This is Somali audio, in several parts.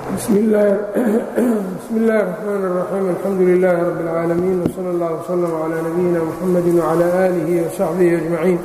bsmi اllahi الرحmn الرaxيim alxamdu لilaahi rab اlcaalamiin wslى اllah وslm عlى nabiyina mxamadi وعlى آlihi وsaxbihi أجmaciin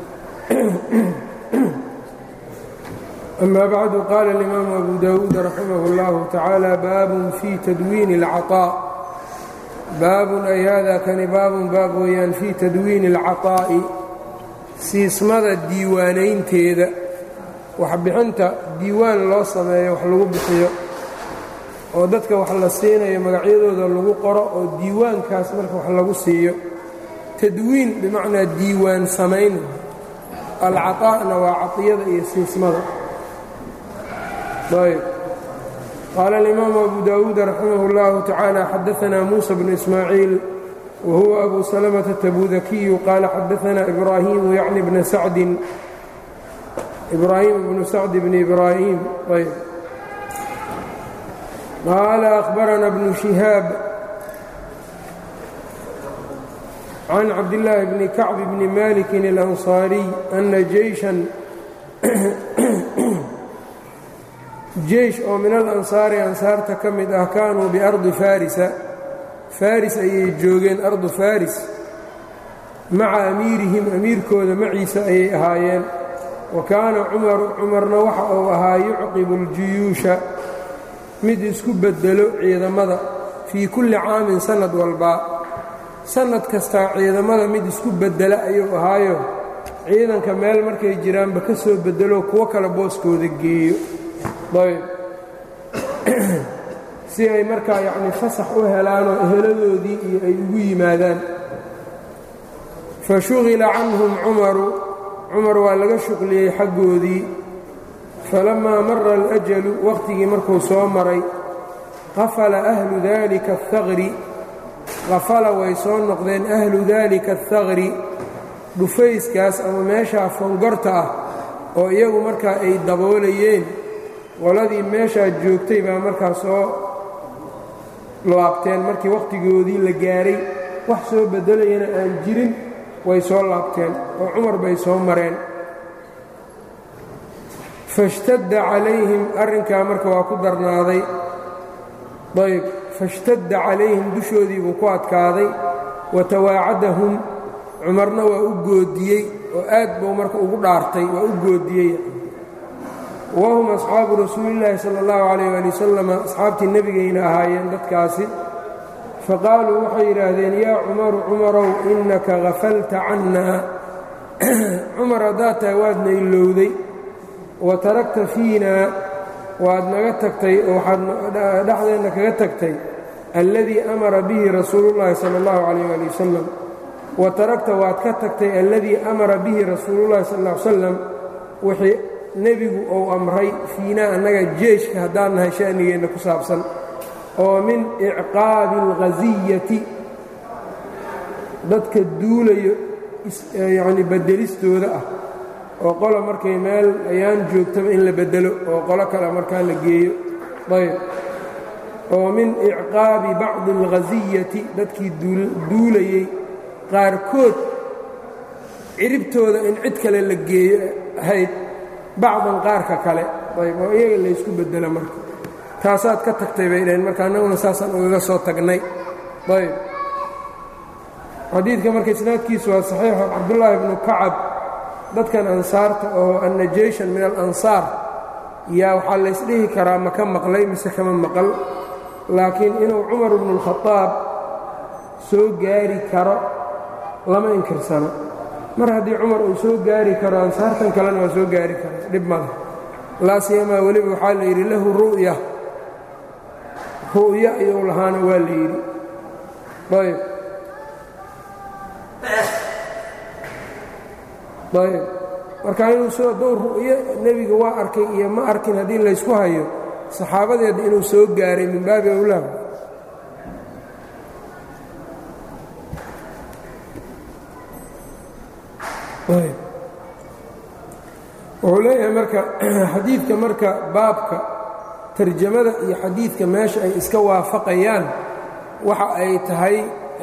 ama bacdu qaala اlimaamu abu dawuud raximah اllahu tacaala baabun fii tadwiini اlcaطاء baabun ay hada kani baabun baab weeyaan fii tadwiini اlcaطaa'i siismada diiwaanaynteeda waxbixinta diiwaan loo sameeyo wax lagu bixiyo oo dadka wax la siinayo magacyadooda lagu qoro oo diiwaankaas marka wax lagu siiyo tadwiin bimacnaa diiwaan samayn alcaطaa'na waa caطiyada iyo siismada ayb qaala alimaamu abu dawuud raximah اllahu tacaala xadaanaa muusa bnu ismaaciil wa huwa abu salamata tabudakiyu qaala xadaanaa ibraahimu yacni bna sacdin ibrahim bnu sacd bn ibrahim ayb qaala akhbarana bnu shihaab can cabdillaahi bni kacb bni malikin اlanصaariy ana jeyshan jeysh oo min alansaari ansaarta ka mid ah kaanuu biardi farisa faris ayay joogeen ardu faris maca amiirihim amiirkooda maciisa ayay ahaayeen wa kaana cumaru cumarna waxa uu ahaa yucqibu اljuyuusha mid isku beddelo ciidamada fii kulli caamin sannad walbaa sannad kastaa ciidamada mid isku beddela ayuu ahaayo ciidanka meel markay jiraanba ka soo beddelo kuwo kale booskooda geeyo ayb si ay markaa yacnii fasax u helaanoo eheladoodii iyo ay ugu yimaadaan fa shughila canhum cumaru cumar waa laga shuqliyey xaggoodii falammaa mara alajalu wakhtigii markuu soo maray qafala ahlu daalika athaqri qafala way soo noqdeen ahlu daalika athaqri dhufayskaas ama meeshaa fongorta ah oo iyagu markaa ay daboolayeen qoladii meeshaa joogtay baa markaa soo laabteen markii wakhtigoodii la gaaray wax soo beddelayana aan jirin way soo laabteen oo cumar bay soo mareen fashtadda calayhim arrinkaa marka waa ku darnaaday ayb fashtadda calayhim dushoodii buu ku adkaaday wa tawaacadahum cumarna waa u goodiyey oo aad buu marka ugu dhaartay waa u goodiyey wahum asxaabu rasuulillaahi sala allahu calayh ali wasalam asxaabtii nebigayna ahaayeen dadkaasi faqaaluu waxay yidhaahdeen yaa cumaru cumarow innaka hafalta cannaa cumar haddaad tahay waadna ilowday wa tarakta fiinaa waad naga tagtay oo waxaad dhexdeenna kaga tagtay alladii amara bihi rasuulullaahi sala allahu calayh ali wasalam wa tarakta waad ka tagtay alladii amara bihi rasuulullahi sal ll ly salam wixii nebigu uu amray fiinaa annaga jeeshka haddaan nahay sha'nigeenna ku saabsan oo min icqaabi alghasiyati dadka duulayo yacni beddelistooda ah oo qola markay meel ayaan joogtaba in la beddelo oo qolo kale markaa la geeyo ayb oo min icqaabi bacdi alghasiyati dadkii duulayey qaarkood ciribtooda in cid kale la geeyo ahayd bacdan qaarka kale ayb oo iyaga laysku beddelo marka taasaad ka tagtay bay dhaheen marka annaguna saasaan ugaga soo tagnay ayb xadiidka marka isnaadkiisu waa saxiixo cabdullaahi bnu kacab dadkan ansaarta oo anna jeyshan min alansaar yaa waxaa laysdhihi karaa ma ka maqlay mise kama maqal laakiin inuu cumar bnu اlkhadaab soo gaari karo lama inkirsano mar haddii cumar uu soo gaari karo ansaartan kalena waa soo gaari kara dhib male laa siyamaa weliba waxaa la yidhi lahu ru'ya ru'ya iyou lahaana waa la yidhi ayb ayb marka inuu soo dow ru'yo nebiga waa arkay iyo ma arkin haddii laysku hayo saxaabadeedna inuu soo gaaray min baabi awlaa ayb wuxuu leeyahay marka xadiidka marka baabka tarjamada iyo xadiidka meesha ay iska waafaqayaan waxa ay tahay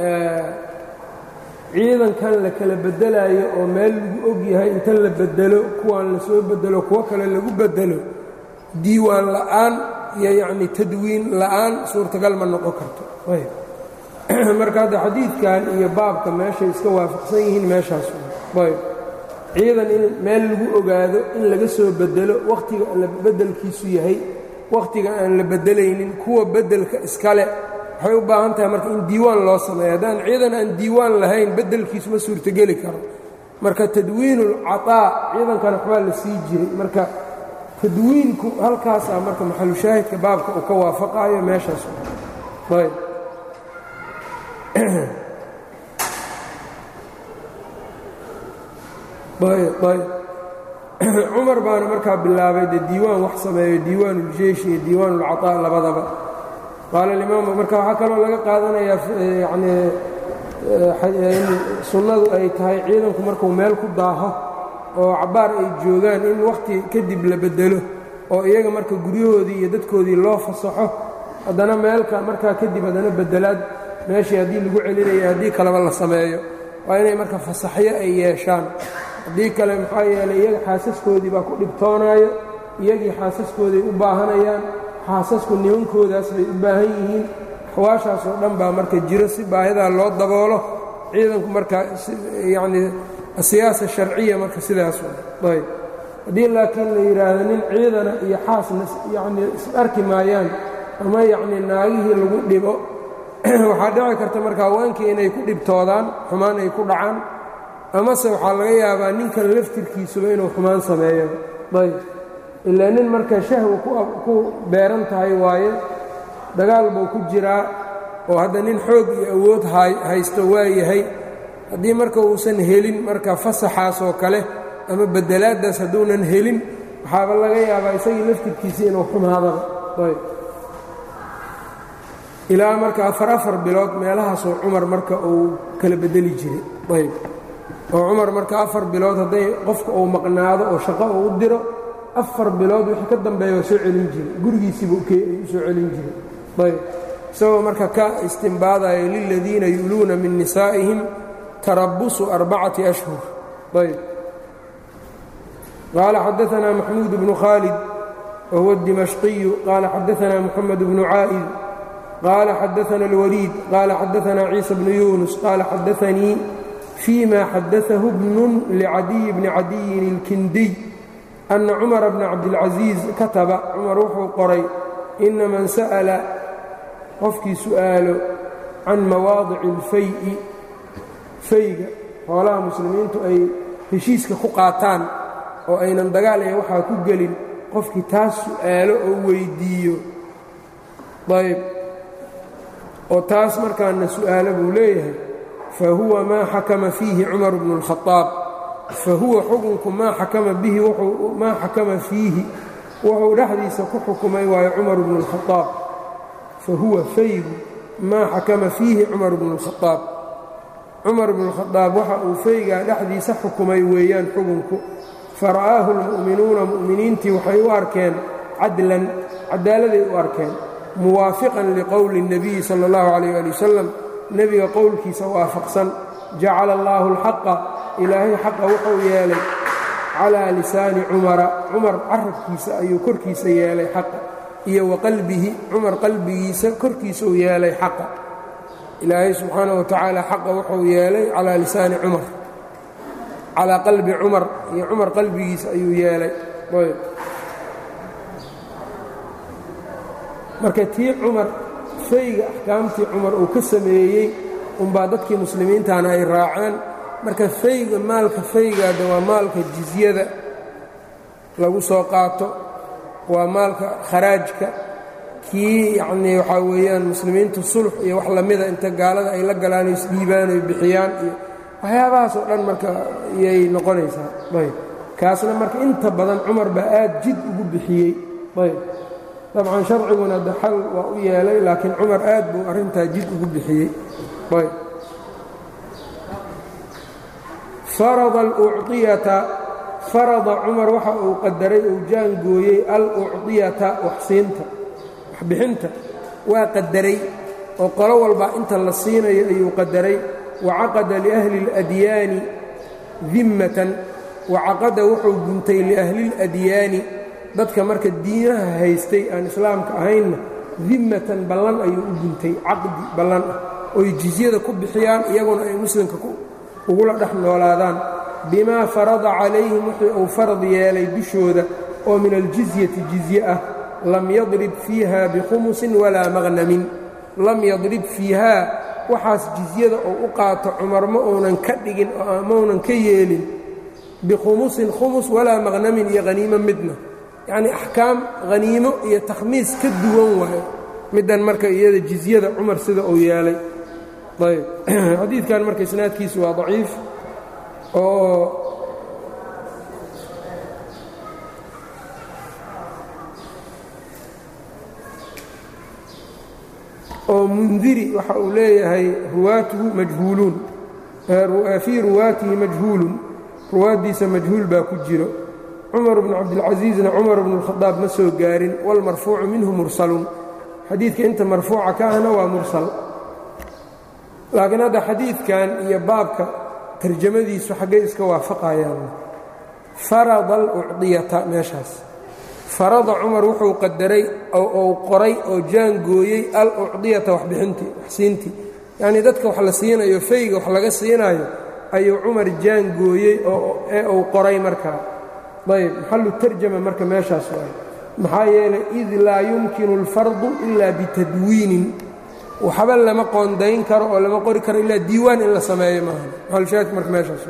ciidankan la kala beddelaayo oo meel lagu og yahay inta la beddelo kuwaan la soo beddelo kuwo kale lagu beddelo diiwaan la'aan iyo yacni tadwiin la'aan suurtagal ma noqon karto marka hadda xadiidkan iyo baabka meeshay iska waafaqsan yihiin meeshaas ayb ciidan in meel lagu ogaado in laga soo bedelo wakhtiga la beddelkiisu yahay wakhtiga aan la beddelaynin kuwa beddelka iskale waxay u baahan tahay marka in diiwaan loo sameeyo haddaan ciidan aan diiwaan lahayn beddelkiisu ma suurtogeli karo marka tadwiinulcataa ciidankana waxbaa la sii jiray marka tadwiinku halkaasaa marka maxalushaahidka baabka uu ka waafaqaayo meeshaas ayb cumar baana markaa bilaabay dee diiwaan wax sameeyo diiwaan uljeish iyo diiwaan ulcataa labadaba qaala alimaam marka waxaa kaloo laga qaadanayaa yani in sunnadu ay tahay ciidanku markuu meel ku daaho oo cabbaar ay joogaan in wakhti kadib la beddelo oo iyaga marka guryahoodii iyo dadkoodii loo fasaxo haddana meelka markaa kadib haddana beddelaad meeshii haddii lagu celinayo haddii kaleba la sameeyo waa inay marka fasaxyo ay yeeshaan haddii kale maxaa yeelay iyaga xaasaskoodii baa ku dhibtoonaayo iyagii xaasaskooday u baahanayaan xaasasku nimankoodaas bay u baahan yihiin axwaashaas oo dhan baa marka jiro si baahidaa loo daboolo ciidanku marka yacnii asiyaasa sharciya marka sidaas ayb haddii laakiin la yidhaahdo nin ciidana iyo xaasna yacnii is arki maayaan ama yacnii naagihii lagu dhibo waxaa dhici karta marka haweenkii inay ku dhibtoodaan xumaan ay ku dhacaan amase waxaa laga yaabaa ninkan laftirkiisuba inuu xumaan sameeyo ayb ilaa nin marka shahwa ku beeran tahay waaye dagaal buu ku jiraa oo hadda nin xoog iyo awood haysto waa yahay haddii marka uusan helin marka fasaxaas oo kale ama bedelaaddaas hadduunan helin waxaaba laga yaabaa isagii laftirkiisii inuu xumaadaba ayb ilaa marka afar afar bilood meelahaasoo cumar marka uu kala bedeli jiray ayb oo cumar marka afar bilood hadday qofka uu maqnaado oo shaqo uu u diro afar bilood wixii ka dambeeya waa soo celin jiray gurigiisiiba u soo celin jiray ayb isagoo marka ka istimbaadaya liladiina yu'luuna min nisaa'ihim tarabusu arbacati ashhur ayb qaala xadaanaa maxmuud bnu khaalid wa huwa اdimashqiyu qaala xadaanaa moxamed bnu caa'id qaala xadaana اlwaliid qaala xadaanaa ciisa bnu yunus qaala xadaanii فيma xadaثahu bnun lcadiy bni cadiyin اlkindiy أna cumara bna cabdilcaزiiz kataba cumar wuxuu qoray ina man sa'la qofkii su'aalo can mawaadici اlfay'i fayga xoolaha muslimiintu ay heshiiska ku qaataan oo aynan dagaal ee waxaa ku gelin qofkii taas su'aalo oo weyddiiyo ayb oo taas markaana su'aalo buu leeyahay fahuwa maa xakama fiihi cumar bnu اlkhaaab fahuwa xukunku maa xakama bihi maa xakama fiihi wuxuu dhexdiisa ku xukumay waayo cumar bnu اlkhaaab fahuwa faygu maa xakama fiihi cumar bnu اlkhaaab cumar bnu اlkhaaab waxa uu faygaa dhexdiisa xukumay weeyaan xukunku fara'aahu اlmu'minuuna mu'miniintii waxay u arkeen cadlan cadaaladay u arkeen muwaafiqan liqowli الnabiyi salى اllahu عalيh ali wasalam nebiga qowlkiisa waafaqsan jacala allaahu alxaqa ilaahay xaqa wuxuu yeelay calaa lisaani cumara cumar carabkiisa ayuu korkiisa yeelay xaqa iyo wa qalbihi cumar qalbigiisa korkiisuu yeelay xaqa ilaahay subxaana wa tacaala xaqa wuxuu yeelay calaa lisaani cumar calaa qalbi cumar iyo cumar qalbigiisa ayuu yeelay marka tii cumar fayga axkaamtii cumar uu ka sameeyey unbaa dadkii muslimiintana ay raaceen marka fayga maalka faygaada waa maalka jizyada lagu soo qaato waa maalka kharaajka kii yacnii waxaa weeyaan muslimiintu sulx iyo wax lamida inta gaalada ay la galaan oo isdhiibaan oy bixiyaan iyo waxyaabahaas oo dhan marka iyay noqonaysaa ayb kaasna marka inta badan cumar baa aad jid ugu bixiyey ayb dabcan sharciguna daxal waa u yeelay laakiin cumar aad buu arrintaa jid ugu bixiyey ayb farada alucطiyata farada cumar waxa uu qadaray uu jaangooyey alucطiyata waxsiinta waxbixinta waa qadaray oo qolo walba inta la siinayo ayuu qadaray wacaqada liahli اladyaani dimmatan wacaqada wuxuu guntay liahli اladyaani dadka marka diinaha haystay aan islaamka ahaynna dimmatan ballan ayuu u guntay caqdi ballan ah oy jizyada ku bixiyaan iyaguna ay muslimka ugula dhex noolaadaan bimaa farada calayhim wixii uu farad yeelay dushooda oo min aljizyati jizye ah lam yadrib fiiha bikhumusin walaa maqnamin lam yadrib fiihaa waxaas jizyada oo u qaato cumar ma uunan ka dhigin oo maunan ka yeelin bikhumusin khumus walaa maqnamin iyo haniimo midna yacnii axkaam haniimo iyo takhmiis ka duwan waayo middan marka iyada jizyada cumar sida uu yeelay ayb xadiidkan marka isnaadkiisu waa daciif oo oo mundiri waxa uu leeyahay ruwaatuhu majhuuluun fii ruwaatihi majhuulun ruwaaddiisa majhuul baa ku jiro cumar bnu cabdilcasiisna cumar bnu اlkhadaab ma soo gaarin wاlmarfuucu minhu mursalun xadiidka inta marfuuca ka ahna waa mursal laakiin hadda xadiidkan iyo baabka tarjamadiisu xaggay iska waafaqayaan farada alucdiyata meeshaas farada cumar wuxuu qadaray ou qoray oo jaangooyey al-ucdiyata waxbixintii waxsiintii yacnii dadka wax la siinayo fayga wax laga siinayo ayuu cumar jaangooyey ee uu qoray markaa ayb maxalu tarjama marka meeshaas waay maxaa yeelay id laa yumkinu اlfardu ilaa bitadwiinin waxba lama qoondayn karo oo lama qori karo ilaa diiwaan in la sameeyo maaha maxalushaahidka marka meeshaas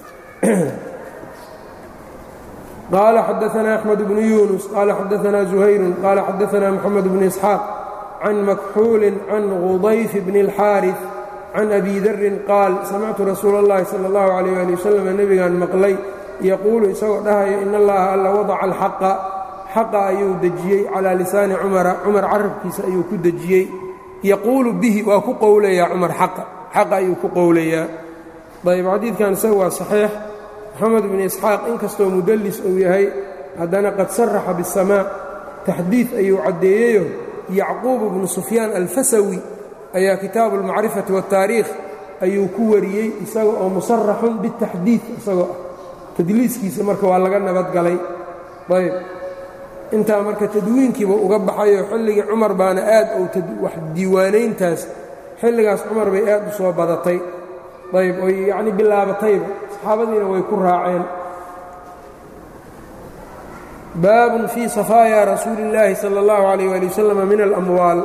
qaala xadaثna أxmed bnu yunus qaala xadaثna زuhayru qaala xadaثna mxamed bn isxaaq can makxuuli can gudayf bn اlxaariث can abi darin qaal samictu rasuula اllahi salى اllahu عalيh ali waslm nebigaan maqlay yaquulu isagoo dhahaya in allaha alla wadaca alxaqa xaqa ayuu dejiyey calaa lisaani cumara cumar carabkiisa ayuu ku dejiyey yaquulu bihi waa ku qowlayaa cumar xaqa xaqa ayuu ku qowlayaa ayb xadiidkan isaga waa saxiix moxamed bn isxaaq inkastoo mudallis uu yahay haddana qad saraxa biاsamaa taxdiid ayuu caddeeyeyo yacquub bnu sufyaan alfasawi ayaa kitaabu اlmacrifati waاtaariikh ayuu ku wariyey isaga oo musaraxun bitaxdiid isagoo ah tadliiskiisa marka waa laga nabadgalay ayb intaa marka tadwiinkiiba uga baxayoo xilligii cumar baana aad ou wax diiwaanayntaas xilligaas cumar bay aad u soo badatay ayb oy yacni bilaabatayba saxaabadiina way ku raaceen baabun fii safaaya rasuuli اllaahi salى اllahu عalayh ali wasalam min alamwaal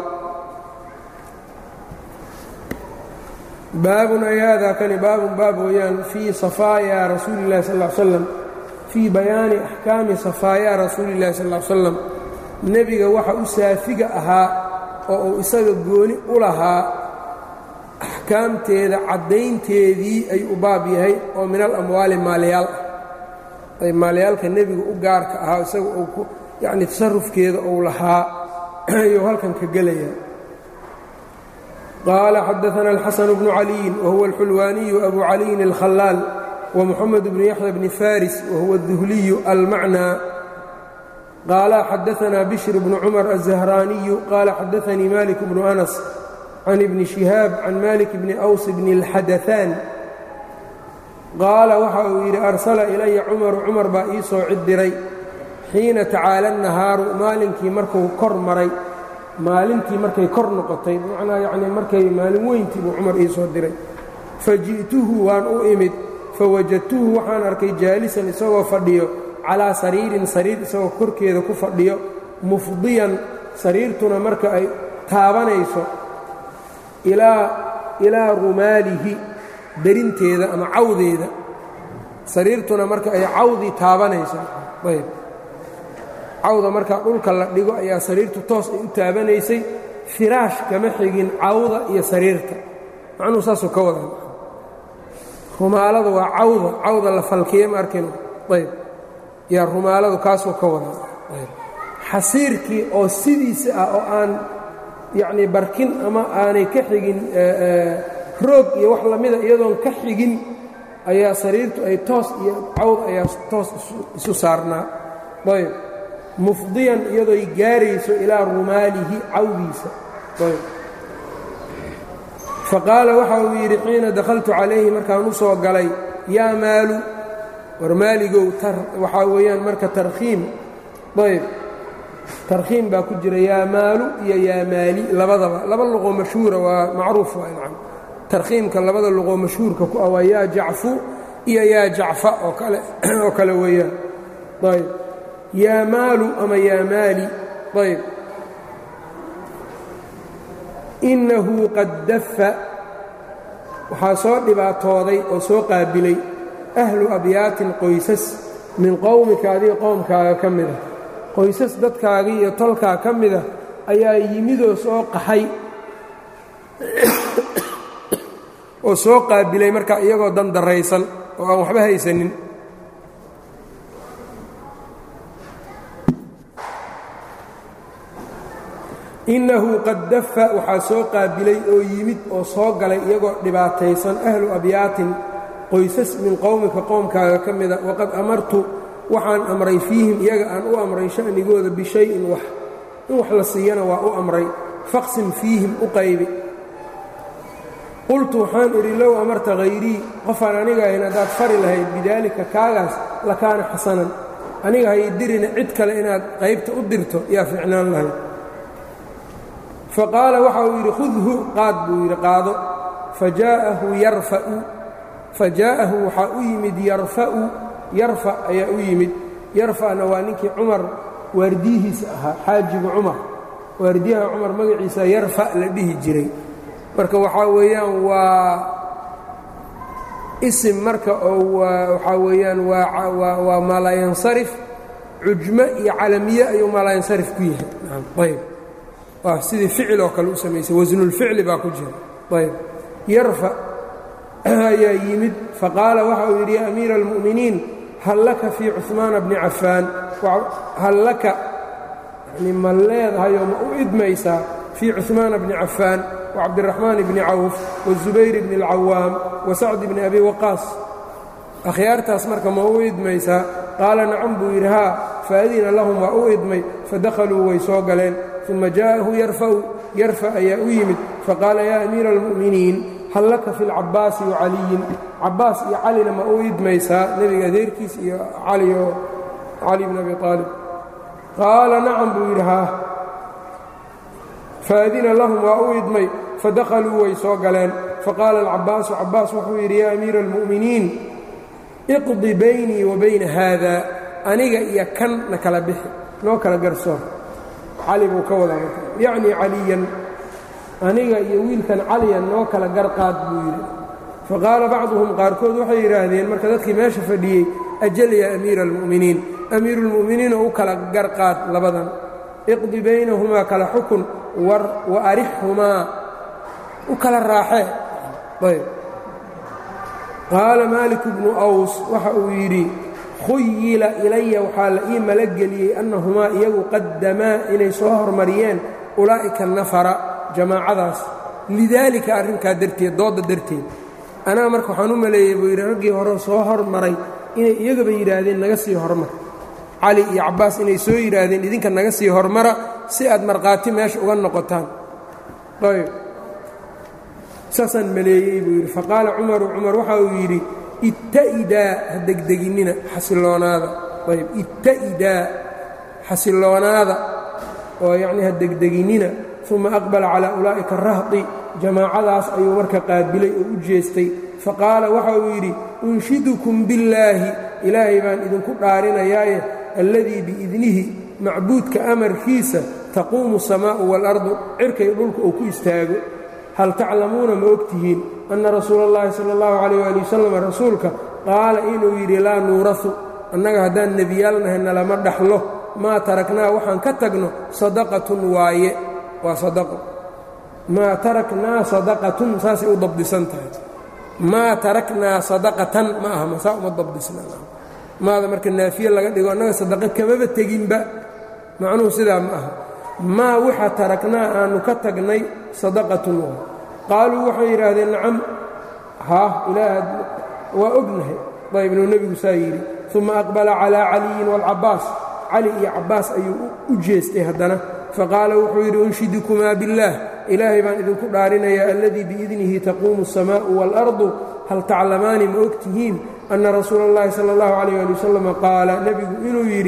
baabun ay haadaa kani baabun baab weeyaan fii safaaya rasuuli اllahi sal ا ly slam fii bayaani axkaami safaaya rasuuli اllahi sal ly slam nebiga waxa u saafiga ahaa oo uu isaga gooni u lahaa axkaamteeda caddaynteedii ayuu u baab yahay oo min alamwaali maalyaal ah ay maalyaalka nebiga u gaarka ahaa isaga uu ku yacni tasarufkeeda uu lahaa ayuu halkan ka gelayaa qaala xadaثna الxaسن بن عaliي whuwa الxulwaaniyu أbu caliyin الkhلاal ومxamed بن yaحyى بن faris whuwa الذuhliy almacnى qaala xadaثna bشhr بن cmر الزهrاniyu qaala xadaثnii malik بن أنس can ibni شihaab can malik bni أws bn الxadaثan qaala waxa uu yidhi arsala ilaya cumaru cumar baa ii soo cid diray xiina tacaala الnahaaru maalinkii markuu kor maray maalintii markay kor noqotay bimacnaa yacnii markay maalin weyntii buu cumar ii soo diray faji'tuhu waan u imid fawajadtuhu waxaan arkay jaalisan isagoo fadhiyo calaa sariirin sariir isagoo korkeeda ku fadhiyo mufdiyan sariirtuna marka ay taabanayso ilaa rumaalihi derinteeda ama cawdeeda sariirtuna marka ay cawdii taabanayso ayb cawda markaa dhulka la dhigo ayaa sariirtu toos ay u taabanaysay firaash kama xigin cawda iyo sariirta macnuhu saasuu ka wadan rumaalada waa cawda cawda la falkiye ma arkino ayb yaa rumaaladu kaasuu ka wadan ayb xasiirkii oo sidiisa ah oo aan yacnii barkin ama aanay ka xigin roog iyo wax lamida iyadoon ka xigin ayaa sariirtu ay toos iyo cawd ayaa toos isu saarnaa ayb mufdiyan iyadooy gaarayso ilaa rumaalihi cawdiisa faqaala waxa uu yidhi xiina dakhaltu calayhi markaan u soo galay yaa maalu war maaligow waxaa weeyaan marka tarkhiim ayb tarkhiim baa ku jira yaamaalu iyo yaamaali labadaba laba luqoo mashhuura waa macruuf waa nacam tarkhiimka labada luqoo mashhuurka ku ah waa yaa jacfu iyo yaa jacfa oo kale oo kale weeyaan ayb yaamaalu ama yaamaali ayb innahu qad dafa waxaa soo dhibaatooday oo soo qaabilay ahlu abyaatin qoysas min qowmika adiga qowmkaaga ka mida qoysas dadkaagii iyo tolkaa ka mida ayaa yimidoo soo qaxay oo soo qaabilay markaa iyagoo dan darraysan oo aan waxba haysanin innahu qad dafa waxaa soo qaabilay oo yimid oo soo galay iyagoo dhibaataysan ahlu abyaatin qoysas min qowmika qowmkaaga ka mida waqad amartu waxaan amray fiihim iyaga aan u amray sha'nigooda bishayin wax in wax la siiyana waa u amray faqsim fiihim u qaybi qultu waxaan idhi low amarta hayrii qofaan aniga ahayn haddaad fari lahayd bidaalika kaagaas lakaana xasanan aniga hay dirina cid kale inaad qaybta u dirto yaa fiicnaan lahayd faqaala waxa uu yidhi khudhu qaad buu yidhi qaado fajaa'ahu yarfa'u fajaa'ahu waxaa u yimid yarfa'u yarfa ayaa u yimid yarfa'na waa ninkii cumar waardiyihiisa ahaa xaajibu cumar waardiyaha cumar magaciisa yarfa la dhihi jiray marka waxaa weeyaan waa isim marka oo waxaa weeyaan waa maalaayansarif cujmo iyo calamiye ayuu maalaayansarif ku yahay ayb waa sidii ficil oo kale u samaysay wasnulficli baa ku jira ayb yarfa ayaa yimid faqaala waxa uu yidhi ya amiira almu'miniin hal laka fii cuثmaana bni cafaan hal laka yani ma leedahayoo ma u idmaysaa fii cuثmaana bni cafaan wacabdiraxmaan bni cawf wazubayr bni اlcawaam wasacdi bni abi waqaas akhyaartaas marka ma u idmaysaa qaala nacam buu yidhi haa faadina lahum waa u idmay fadakhaluu way soo galeen uma jaءahu yarfa'u yarfa ayaa u yimid faqaala yaa amiira almu'miniin hal laka fi lcabaasi wacaliyin cabaas iyo calina ma u idmaysaa nebiga adeerkiis iyo cali oo cali bn abi aalib qaala nacam buu yidhi haa faadina lahum waa u idmay fadakhaluu way soo galeen faqaala alcabaasu cabaas wuxuu yidhi yaa amiira almu'miniin iqdi baynii wa bayna haada aniga iyo kan na kala bixi noo kala garsoor cali buu ka wadaa marka yacnii caliyan aniga iyo wiilkan caliyan noo kala garqaad buu yidhi faqaala bacduhum qaarkood waxay yidhaahdeen marka dadkii meesha fadhiyey ajal yaa amiira almu'miniin amiiru lmu'miniin oo u kala garqaad labadan iqdi baynahumaa kala xukun wa arixhumaa u kala raaxee ayb qaala maaliku bnu aws waxa uu yidhi khuyila ilaya waxaa la ii malageliyey annahumaa iyagu qaddamaa inay soo hormariyeen ulaa'ika nafara jamaacadaas lidaalika arrinkaa darteed doodda darteed anaa marka waxaan u maleeyey buu yidhi raggii hore soo hormaray inay iyagaba yidhaahdeen naga sii hormar cali iyo cabbaas inay soo yidhaahdeen idinka naga sii hormara si aad markhaati meesha uga noqotaan ayb saasaan maleeyey buu yidhi faqaala cumaru cumar waxa uu yidhi itta'idaa ha degdeginnina xasiloonaada ayb itta'idaa xasiloonaada oo yacnii ha degdeginnina uma aqbala calaa ulaa'ika arahdi jamaacadaas ayuu marka qaabilay oo u jeestay faqaala waxa uu yidhi unshidukum billaahi ilaahay baan idinku dhaarinayaaye alladii biidnihi macbuudka amarkiisa taquumu asamaa'u waalardu cirkay dhulka uu ku istaago hal taclamuuna ma og tihiin anna rasuula اllahi sala اllahu calayh waali wasalam rasuulka qaala inuu yidhi laa nuurasu annaga haddaan nebiyaalnahay nalama dhaxlo maa taraknaa waxaan ka tagno sadaqatun waaye waa sadaqo maa taraknaa sadaqatun saasay u dabdisan tahay maa taraknaa sadaqatan ma aha masaa uma dabdisna maada marka naafiye laga dhigo annaga sadaqo kamaba teginba macnuhu sidaa ma aha maa waxa taraknaa aannu ka tagnay sadaqatun waa qaaluu waxay yidhaahdeen nacam haa ilaah waa ognahay ayb inuu nebigu saa yidhi uma aqbala calaa caliyin waalcabbaas cali iyo cabbaas ayuu u jeestay haddana faqaala wuxuu yidhi unshidukumaa biاllaah ilaahay baan idinku dhaarinayaa alladii biidnihi taquumu الsamaa'u waalardu hal taclamaani ma og tihiin anna rasuula اllahi sala اllahu calayh ali wasalam qaala nebigu inuu yidhi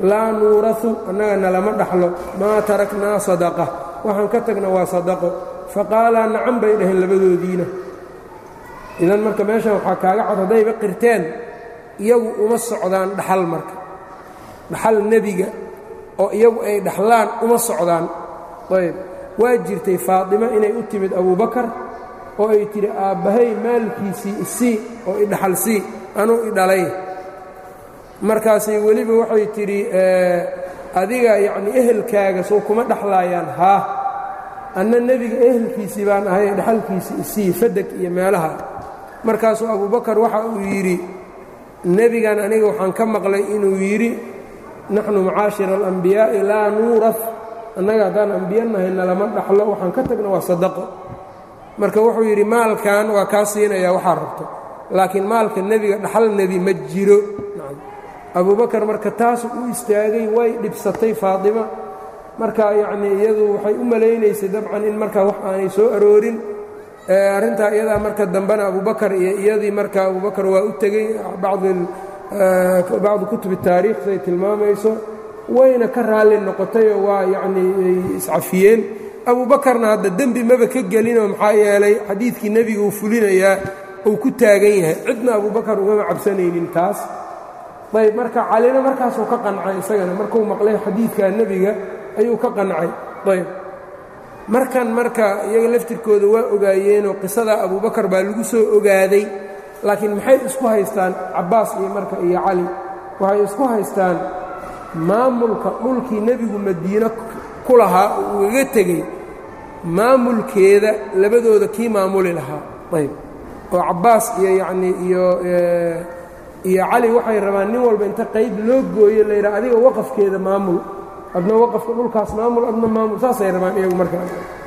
laa nuurahu annaga nalama dhaxlo maa taraknaa sadaqa waxaan ka tagna waa sadaqo faqaalaa nacan bay dhaheen labadoodiina idan marka meeshan waxaa kaaga cod haddayba qirteen iyagu uma socdaan dhaxal marka dhaxal nebiga oo iyagu ay dhaxlaan uma socdaan ayb waa jirtay faatima inay u timid abubakar oo ay tidhi aabbahay maalkiisii isii oo idhaxal sii anuu idhalay markaasay weliba waxay tidhi adiga yacnii ehelkaaga soo kuma dhexlaayaan haa anna nebiga ehelkiisii baan ahay dhaxalkiisii isii fadeg iyo meelaha markaasuu abubakar waxa uu yidhi nebigan aniga waxaan ka maqlay inuu yidhi naxnu macaashira alambiyaa'i laa nuuraf annaga haddaan ambiya nahayna lama dhaxlo waxaan ka tagna waa sadaqo marka wuxuu yidhi maalkan waa kaa siinayaa waxaa rabto laakiin maalka nebiga dhaxal nebi ma jiro abubakar marka taas u istaagay way dhibsatay faatima marka yacnii iyadu waxay u malaynaysay dabcan in markaa wax aanay soo aroorin arrintaa iyadaa marka dambena abubakar iyo iyadii marka abubakar waa u tegey bacdu kutubi taariikh siday tilmaamayso wayna ka raalli noqotayoo waa yacnii ay iscafiyeen abubakarna hadda dembi maba ka gelinoo maxaa yeelay xadiidkii nebiga uu fulinayaa uu ku taagan yahay cidna abubakar ugama cabsanaynin taas ayb marka calina markaasuu ka qancay isagana markuu maqlay xadiidka nebiga ayuu ka qancay ayb markan marka iyaga laftirkooda waa ogaayeenoo qisada abubakar baa lagu soo ogaaday laakiin maxay isku haystaan cabbaas iyo marka iyo cali waxay isku haystaan maamulka dhulkii nebigu madiino ku lahaa uu ugaga tegey maamulkeeda labadooda kii maamuli lahaa ayb oo cabbaas iyo yacnii iyo iyo cali waxay rabaan nin walba inta qayb loo gooyo la yidhaha adiga waqafkeeda maamul adna waqafka dhulkaas maamul adna maamul saasay rabaan iyagu markaa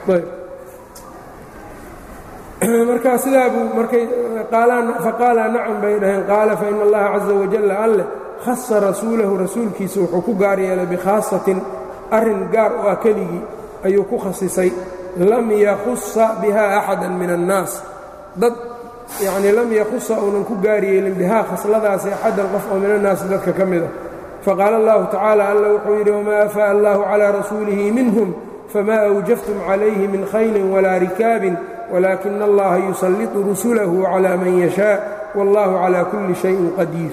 markaa sidaa buu markay faqaalaa nacam bay dhaheen qaala faina allaha caza wajalla alleh khasa rasuulahu rasuulkiisa wuxuu ku gaar yeelay bikhaasatin arrin gaar oo ah keligii ayuu ku khasisay lam yakhusa biha axada min annaas dad yacnii lam yakhusa uunan ku gaar yeelin bihaa khasladaasi axadan qof oo min annaasi dadka ka mid a faqaala allahu tacaala alla wuxuu yidhi wamaa afaa'a allahu calaa rasuulihi minhum famaa awjaftum calayhi min khaylin walaa rikaabin walaakina allaha yusallitu rusulahu calaa man yashaa wallahu calaa kulli shayin qadiir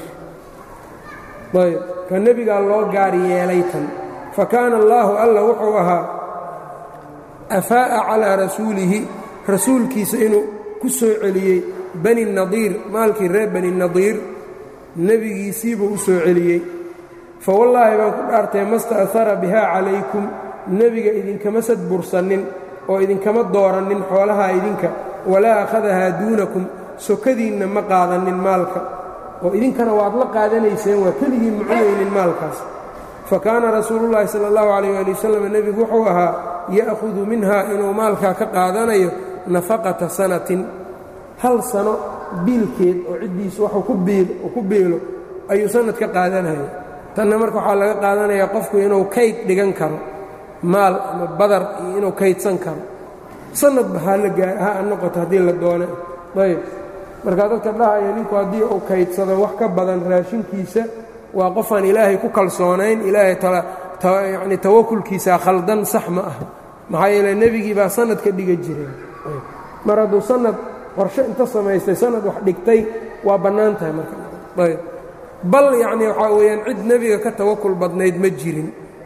ayb ka nebigaa loo gaar yeelay tan fa kaana allaahu alla wuxuu ahaa afaa'a calaa rasuulihi rasuulkiisa inuu ku soo celiyey bani nadiir maalkii reer bani nadiir nebigiisiibuu u soo celiyey fa wallaahi baan ku dhaartay masta'hara bihaa calaykum nebiga idinkama sadbursannin oo idinkama doorannin xoolahaa idinka walaa akhadahaa duunakum sokadiinna ma qaadanin maalka oo idinkana waad la qaadanayseen waa keligii mucunaynin maalkaas fa kaana rasuulullaahi sala allahu calayh waali wasalam nebigu wuxuu ahaa ya'khudu minhaa inuu maalkaa ka qaadanayo nafaqata sanatin hal sano biilkeed oo ciddiisu waxuu ku biilo ayuu sanad ka qaadanaya tanna marka waxaa laga qaadanayaa qofku inuu kayd dhigan karo maal ama badar iyo inuu kaydsan karo sanadba ha noqoto haddii la doone ayb markaa dadka dhahaya ninku haddii uu kaydsado wax ka badan raashinkiisa waa qofaan ilaahay ku kalsoonayn ilaahay yacni tawakulkiisa khaldan sax ma ah maxaa yeele nebigii baa sanad ka dhiga jireen mar hadduu sanad qorshe inta samaystay sanad wax dhigtay waa bannaan tahay marka ayb bal yacni waxaa weeyaan cid nebiga ka tawakul badnayd ma jirin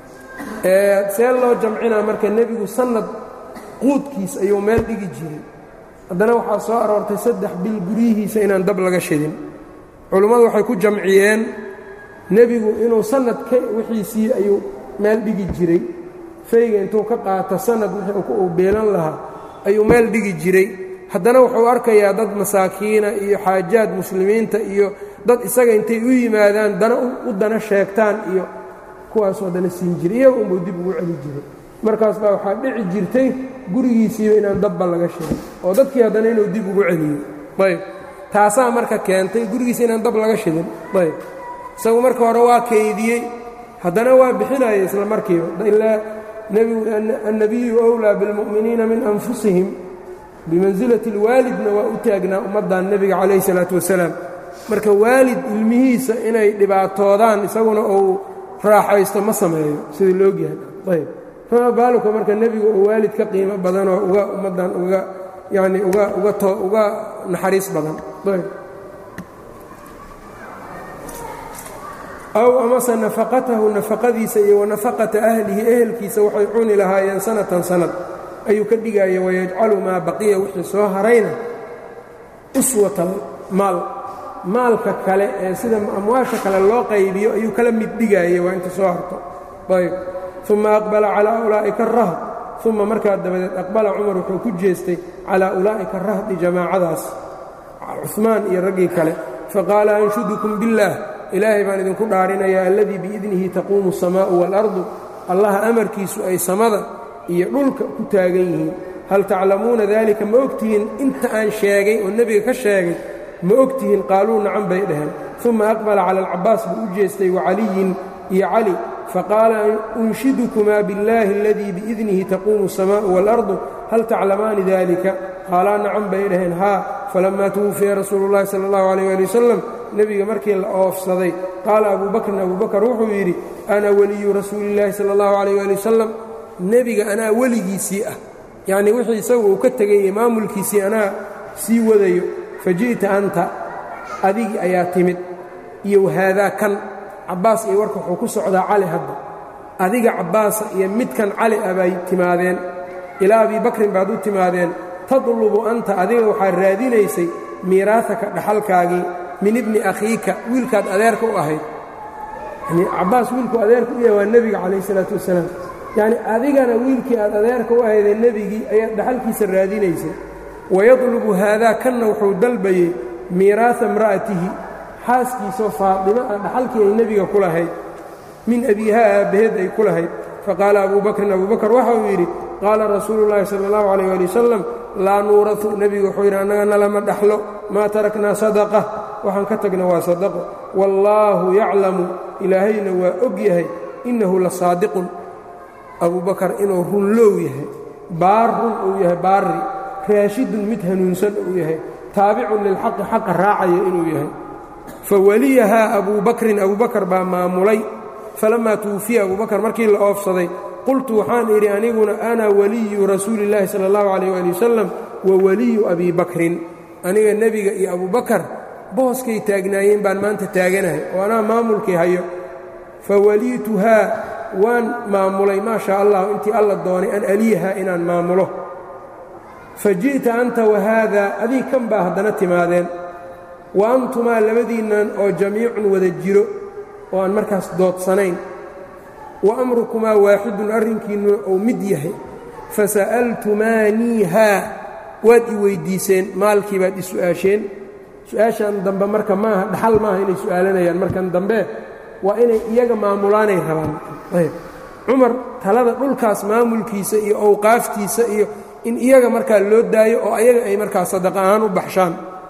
see loo jamcinaa marka nebigu sanad quudkiis ayuu meel dhigi jiray haddana waxaa soo aroortay saddex bil guryihiisa inaan dab laga shidin culummadu waxay ku jamciyeen nebigu inuu sanad ka wixiisii ayuu meel dhigi jiray fayga intuu ka qaato sanad wixii uu beelan lahaa ayuu meel dhigi jiray haddana wuxuu arkayaa dad masaakiina iyo xaajaad muslimiinta iyo dad isaga intay u yimaadaan dana u dana sheegtaan iyo kuwaasoo dana siin jiray iyaga unbuu dib ugu celi jiray markaas baa waxaa dhici jirtay gurigiisiiba inaan dabba laga shigin oo dadkii haddana inuu dib ugu celiyo ayb taasaa marka keentay gurigiisa inaan dab laga shidin ayb isagu marka hore waa kaydiyey haddana waa bixinaya isla markiiba ilaa annabiyu wlaa bilmu'miniina min anfusihim bimansilati اlwaalidna waa u taagnaa ummaddan nebiga calayh isalaatu wasalaam marka waalid ilmihiisa inay dhibaatoodaan isaguna uu raaxaysto ma sameeyo sida laogyahay ayb fama baaluka marka nebigu oo waalid ka qiimo badanoo uga ummaddan uga yacni uga uga to uga naxariis badan ayb aw amase nafaqatahu nafaqadiisa iyo wa nafaqata ahlihi ehelkiisa waxay cuni lahaayeen sanatan sanad ayuu ka dhigaya wayajcalu maa baqiya wixii soo harayna uswatan maal maalka kale ee sida amwaasha kale loo qaybiyo ayuu kala mid dhigaya waa inta soo harto ayb uma aqbala calaa ulaa'ika arahd uma markaa dabadeed aqbala cumar wuxuu ku jeestay calaa ulaa'ika arahdi jamaacadaas cumaan iyo raggii kale faqaala anshudukum biاllaah ilaahay baan idinku dhaarinayaa alladii biidnihi taquumu الsamaa'u waalardu allaha amarkiisu ay samada iyo dhulka ku taagan yihiin hal taclamuuna dalika ma ogtihiin inta aan sheegay oo nebiga ka sheegay ma ogtihiin qaaluu nacan bay dhaheen uma aqbala cala alcabaas buu u jeestay wacaliyin iyo cali faqaala unshidukumaa biاllaahi aladii biidnihi taquumu الsamaa'u waalardu hal taclamaani dalika qaalaa nacan bay dhaheen haa falamaa tuwufiya rasuulu اllahi sala اllahu alayh ali wasalam nebiga markii la oofsaday qaala abuu bakrin abuu bakr wuxuu yidhi ana weliyu rasuuli اllaahi sala اllahu alayh ali wasalam nebiga anaa weligiisii ah yacnii wixii isagu uu ka tegay iyo maamulkiisii anaa sii wadayo faji'ta anta adigii ayaa timid iyo wahaadaa kan cabbaas iyo warka wuxuu ku socdaa cali hadda adiga cabbaasa iyo midkan cali ah bay timaadeen ilaa abii bakrin baad u timaadeen tadlubu anta adiga waxaad raadinaysay miiraahaka dhaxalkaagii min ibni akhiika wiilkaad adeerka u ahayd yanii cabbaas wiilku adeerka u yahay waa nebiga calayh isalaatu wassalaam yacni adigana wiilkii aad adeerka u ahaydee nebigii ayaad dhaxalkiisa raadinaysay wayadlubu haadaa kanna wuxuu dalbayey miiraasa imra'atihi xaaskiisoo faadimo ah dhaxalkii ay nebiga ku lahayd min abiihaa aabbaheed ay ku lahayd faqaala abuu bakrin abuu bakr waxa uu yidhi qaala rasuulu llaahi sala allahu calayh ali wasalam laa nuuratu nebigu wuxuu yidhi annaga nalama dhaxlo maa taraknaa sadaqa waxaan ka tagna waa sadaqo wallaahu yaclamu ilaahayna waa og yahay innahu la saadiqun abuu bakar inuu runlow yahay baar run uu yahay baarri raashidun mid hanuunsan uu yahay taabicun lilxaqi xaqa raacaya inuu yahay fawaliyahaa abuu bakrin abuu bakar baa maamulay falammaa tuwufiya abuu bakar markii la oofsaday qultu waxaan idhi aniguna ana waliyu rasuuli illaahi sala allahu calayh waali wasalam wa waliyu abii bakrin aniga nebiga iyo abubakar booskay taagnaayeen baan maanta taaganahay oo anaa maamulkii hayo fawaliituhaa waan maamulay maa shaa allahu intii alla doonay an aliyahaa inaan maamulo fa ji'ta anta wahaadaa adii kan baa haddana timaadeen wa antumaa labadiinnan oo jamiicun wada jiro oo aan markaas doodsanayn wa amrukumaa waaxidun arrinkiinnuna uu mid yahay fasa'altumaaniihaa waad i weyddiiseen maalkii baad i su'aasheen su-aashan dambe marka maaha dhaxal maaha inay su'aalanayaan markan dambe waa inay iyaga maamulaanay rabaan ayb cumar talada dhulkaas maamulkiisa iyo owqaaftiisa iyo in iyaga markaa loo daayo oo ayaga ay markaa sadaqa ahaan u baxshaan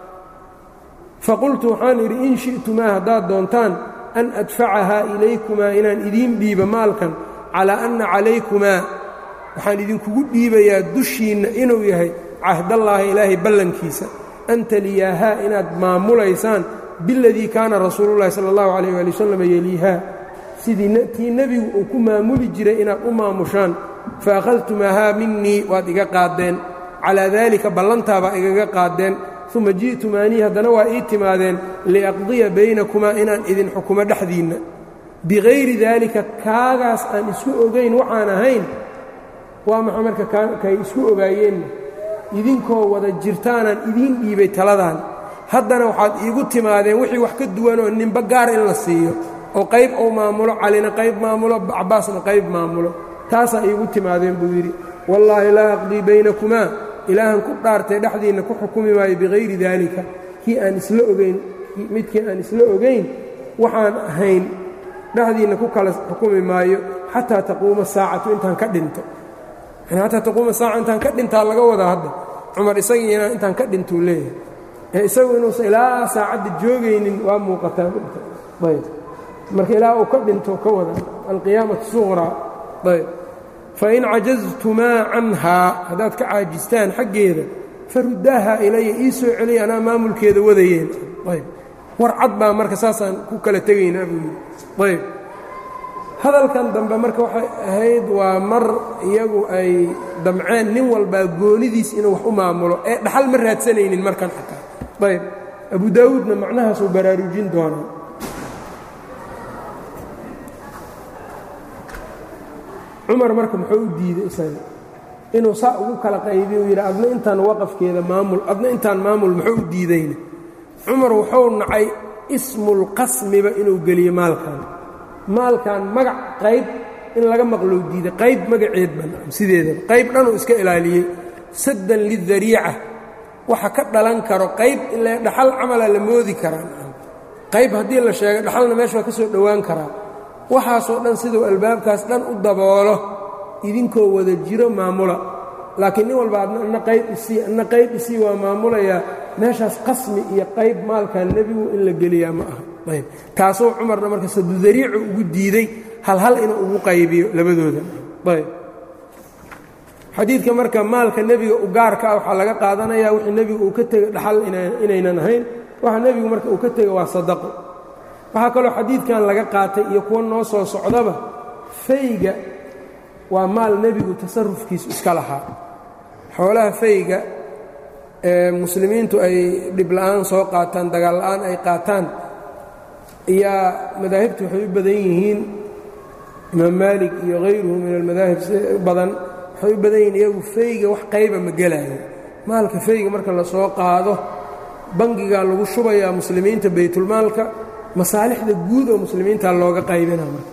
faqultu waxaan idhi in shi'tumaa haddaad doontaan an adfacahaa ilaykumaa inaan idiin dhiibo maalkan calaa anna calaykumaa waxaan idinkugu dhiibayaa dushiinna inuu yahay cahdallaahi ilaahay ballankiisa an taliyaahaa inaad maamulaysaan biladii kaana rasuulullahi sala allahu calayh waali wasalam yeliihaa sidii tii nebigu uu ku maamuli jiray inaad u maamushaan fa akhadtumaahaa minnii waad iga qaaddeen calaa daalika ballantaabaa igaga qaaddeen uma ji'tumaanii haddana waa ii timaadeen liaqdiya baynakumaa inaan idin xukumo dhexdiinna bikayri daalika kaagaas aan isku ogayn waxaan ahayn waa maxaa marka kay isku ogaayeenna idinkoo wada jirtaanaan idiin dhiibay taladan haddana waxaad iigu timaadeen wixii wax ka duwanoo ninba gaar in la siiyo oo qayb uu maamulo calina qayb maamulo cabbaasna qayb maamulo taasaa iigu timaadeen buu yidhi wallaahi laa aqdii baynakumaa ilaahan ku dhaartay dhexdiinna ku xukumi maayo bikayri daalika kii aan isla ogayn midkii aan isla ogayn waxaan ahayn dhexdiinna ku kala xukumi maayo xataa taquuma saacatu intaan ka dhinto xataa taquuma saaca intaan ka dhintaa laga wadaa hadda cumar isagiina intaan ka dhintuu leeyahay ee isagu inuusan ilaa saacadda joogaynin waa muuqataa ayb marka ilaa uu ka dhinto ka wada alqiyaamatu suqraa ayb fain cajaztumaa canhaa haddaad ka caajistaan xaggeeda faruddaaha ilaya ii soo celiya anaa maamulkeeda wadayeen ayb war cad baa marka saasaan ku kala tegaynaa buu yidhi ayb hadalkan dambe marka waxay ahayd waa mar iyagu ay damceen nin walbaa goonidiis inuu wax u maamulo ee dhaxal ma raadsanaynin markan xataa ayb abu daawuudna macnahaasuu baraarujin doonaa cumar marka muxuu u diiday isaga inuu saa ugu kala qaybiy uu yidhi adna intaan waqafkeeda maamul adna intaan maamul muxuu u diidayna cumar wuxuu nacay ismulqasmiba inuu geliyo maalkan maalkan magac qayb in laga maqlou diiday qayb magaceed ban sideedaba qayb dhanuu iska ilaaliyey saddan lidariica waxa ka dhalan karo qayb ile dhaxal camala la moodi karaa qayb haddii la sheego dhaxalna meesha waa ka soo dhowaan karaa waxaasoo dhan siduu albaabkaas dhan u daboolo idinkoo wada jiro maamula laakiin nin walba adna qayb isii adna qayb isii waa maamulayaa meeshaas qasmi iyo qayb maalkan nebigu in la geliyaa ma aha ayb taasuu cumarna marka sadudariicu ugu diiday halhal inuu ugu qaybiyo labadooda ayb xadiidka marka maalka nebiga u gaarka ah waxaa laga qaadanayaa wixii nebigu uu ka tegay dhaxal inaynan ahayn waxa nebigu marka uu ka tegay waa sadaqo waxaa kaloo xadiidkan laga qaatay iyo kuwa noo soo socdaba fayga waa maal nebigu tasarufkiisu iska lahaa xoolaha fayga ee muslimiintu ay dhibla'aan soo qaataan dagaal la'aan ay qaataan iyaa madaahibtu waxay u badan yihiin imaam maalik iyo hayruhu min almadaahib badan waxay u badan yihiin iyagu fayga wax qayba ma gelaayo maalka fayga marka la soo qaado bangigaa lagu shubayaa muslimiinta baytulmaalka masaalixda guud oo muslimiinta looga qaybina marka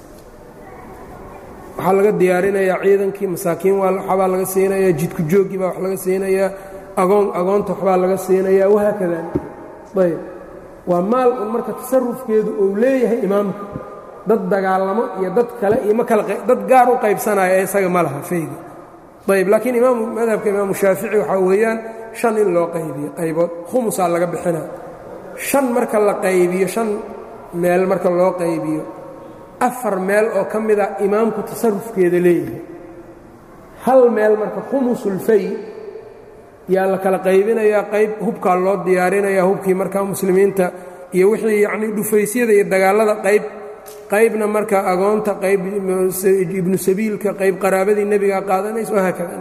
waxaa laga diyaarinayaa ciidankii masaakiin waxbaa laga siinayaa jidku jooggii baa wax laga siinayaa agoon agoonta waxbaa laga siinayaa wahaakada ayb waa maal un marka tasarufkeedu uu leeyahay imaamka dad dagaalamo iyo dad kale iyo ma kala dad gaar u qaybsanaya ee isaga ma laha fayga ayb laakiin imaamu madhabka imaamu shaafici waxaa weeyaan shan in loo qaybiyo qaybood khumusaa laga bixinaa shan marka la qaybiyo shan meel marka loo qaybiyo afar meel oo ka mida imaamku tasarufkeeda leeyahay hal meel marka khumusulfay yaa la kala qaybinayaa qayb hubkaa loo diyaarinayaa hubkii markaa muslimiinta iyo wixii yacnii dhufaysyada iyo dagaallada qayb qaybna marka agoonta qayb ibnu sabiilka qayb qaraabadii nebigaa qaadanaysa wahaakada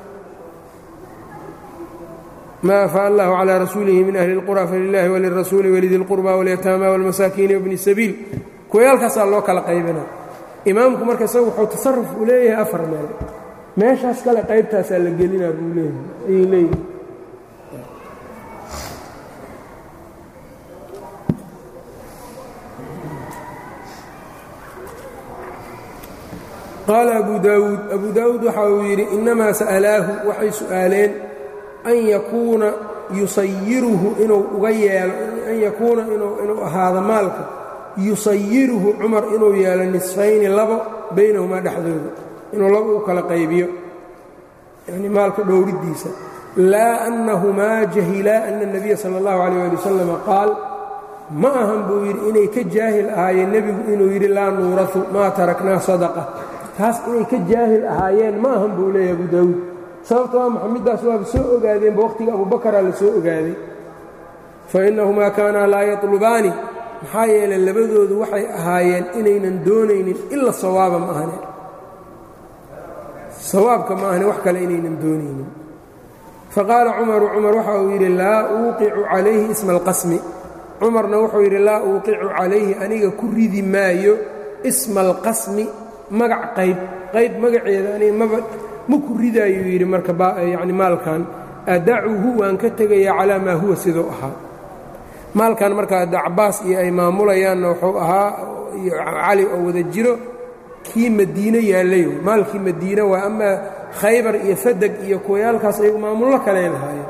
ma afaa allahu calىa rasuulihi min ahli اlqura falilahi walirasuuli walidi اlqurba walyataama wاlmasaakiini wbni sabiil kuwayaalkaasaa loo kala qaybina imaamku marka isagu wuxuu tasaruf uu leeyahay afar meel meeshaas kale qaybtaasaa la gelinaa buu leeyahay ayay leeyihi qaala abu daawuud abu daawuud waxa uu yidhi inamaa sa'alaahu waxay su'aaleen an yakuuna yusayiruhu inuu uga yeelo an yakuuna inuu ahaado maalka yusayiruhu cumar inuu yeelo nisfayni labo baynahumaa dhexdooda inuu labo u kala qaybiyo yani maalka dhowriddiisa laa annahumaa jahilaa ana الnabiya salى اllahu عalيyه ali wasalam qaal ma ahan buu yidhi inay ka jaahil ahaayeen nebigu inuu yidhi laa nuurahu maa taraknaa sadaqa taas inay ka jaahil ahaayeen ma ahan buu leeyahy abu daawuud sababta waa maxamiddaas waaba soo ogaadeenba waqhtiga abubakaraa la soo ogaaday fa innahumaa kaanaa laa yatlubaani maxaa yeelay labadoodu waxay ahaayeen inaynan doonaynin ila sawaaba ma ahane sawaabka ma ahane wax kale inaynan doonaynin faqaala cumaru cumar waxa uu yidhi laa uuqicu calayhi isma alqasmi cumarna wuxuu yidhi laa uuqicu calayhi aniga ku ridi maayo isma alqasmi magac qayb qayb magaceeda aniga maba ma ku ridaayuu yidhi marka yani maalkan adacuhu waan ka tegayaa calaa maa huwa siduu ahaa maalkan marka adda cabaas iyo ay maamulayaanna wuxuu ahaa iyo cali oo wada jiro kii madiine yaallay maalkii madiine waa ama khaybar iyo fadeg iyo kuwayaalkaas ayagu maamullo kaley lahaayeen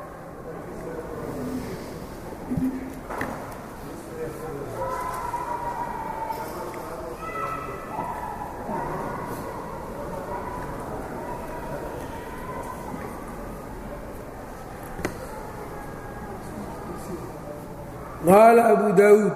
qaala abu daawuud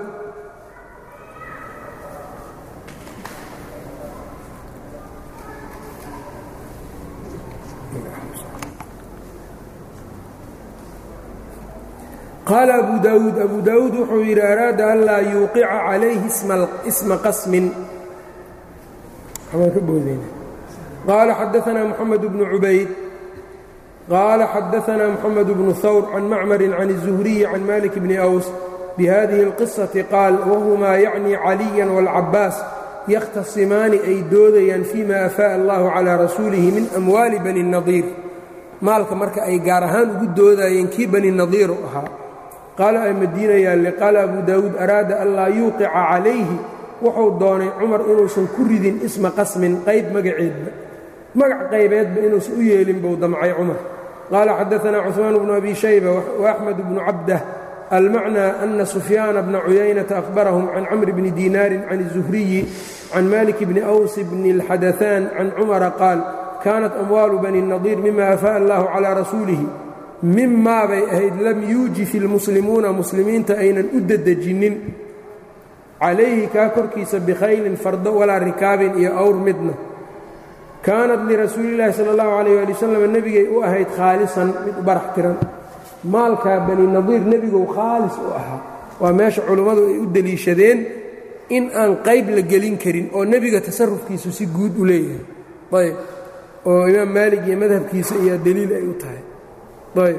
qaala abu daawuud abu daawuud wuxuu yidhi araada an laa yuuqica calayhi isma qasmin waxbaan ka boodayna qaala xadaanaa moxamed bnu cubayd qaala xadaanaa moxamed bnu hawr can macmarin can الzuhriyi can malik bni aws bihadihi اlqisaةi qaal wahumaa yacni caliya wاlcabaas yakhtasimaani ay doodayaan fima afaa'a allahu calaa rasuulihi min amwaali bani nadiir maalka marka ay gaar ahaan ugu doodayeen kii bani nadiiru ahaa qaala ay madiinayaalle qaala abu daawuud araada an laa yuuqica calayhi wuxuu doonay cumar inuusan ku ridin isma qasmin qayb magaceedba magac qaybeedba inuusan u yeelin buu damcay cumar qaala xadaanaa cuثmaan bnu abi shayba waaxmed bnu cabdah almacnى ana sufyaana bna cuyaynata ahbarahum can camr bni diinaarin can الzuhriyi can malik bni aws bni اlxadaثaan can cumara qaal kaanat amwaalu bani nadiir mima afaa'a allahu calaa rasuulihi mimaa bay ahayd lam yuujif ilmuslimuuna muslimiinta aynan u dedejinnin calayhi kaa korkiisa bikhaylin fardo walaa rikaabin iyo awr midna kaanat lirasuuliillaahi sala allahu calayh waali wasalam nebigay u ahayd khaalisan mid u barax tiran maalkaa bani nadiir nebigow khaalis u ahaa waa meesha culummadu ay u deliishadeen in aan qayb la gelin karin oo nebiga tasarufkiisu si guud u leeyahay ayb oo imaam maalig iyo madhabkiisa iyo deliil ay u tahay ayb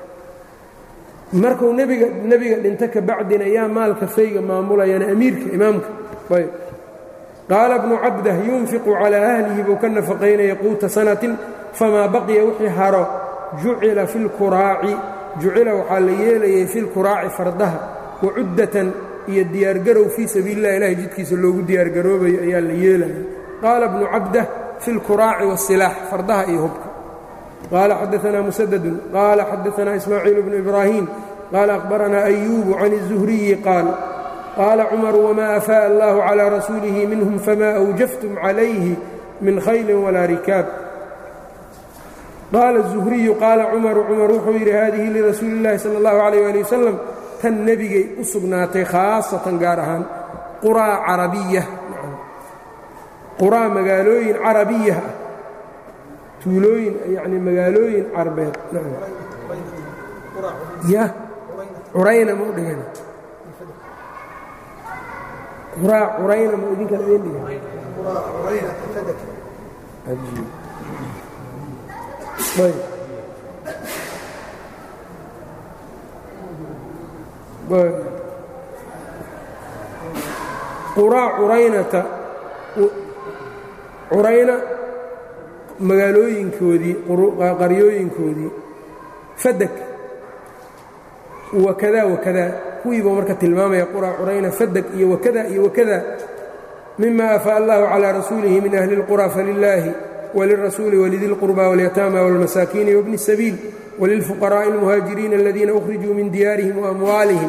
markuu nebiga nebiga dhinto ka bacdina yaa maalka fayga maamulayana amiirka imaamka ayb qaala bnu cabdah yunfiqu calaa ahlihi buu ka nafaqaynaya quuta sanatin famaa baqiya wixii haro jucila fi lkuraaci jucila waxaa la yeelayay fi lkuraaci fardaha wacuddatan iyo diyaargarow fii sabiili lah ilahay jidkiisa loogu diyaargaroobayo ayaa la yeelaya qaala bnu cabdah fi اlkuraaci wالsilaax fardaha iyo hubka qaala xadaanaa musadadun qaala xadaanaa ismaaciil bnu ibraahim qaala akhbaranaa ayuubu can الzuhriyi qaal qaala cumaru wma afaaءa allahu calىa rasuulihi minhum fama awjaftum calayhi min khayli walaa rikaab qaala الzuhriyu qaala cumaru cumar wuxuu yidhi hadihi lirasuuli اllahi salى اllahu عalيh ali wasalam tan nebigay u sugnaatay khaasatan gaar ahaan quraa carabiya quraa magaalooyin carabiya ah tuulooyin yani magaalooyin carbeed ya curayna ma u dhigan quraa curayna ma idinkan idin dhigan ayb quraa curaynata curayna magaalooyinkoodii qaryooyinkoodii fadak wakada wakada kuwiiba marka tilmaamaya quraa curayna fadak iyo wakada iyo wakada mima afaa allahu calىa rasuulihi min ahli اlqurى falilaahi walirasuuli walidi اlqurba waاlyataama wاlmasaakiini wabni الsabiil walilfuqaraaءi اlmuhaajiriina aladiina ukhrijuu min diyaarihim waamwaalihim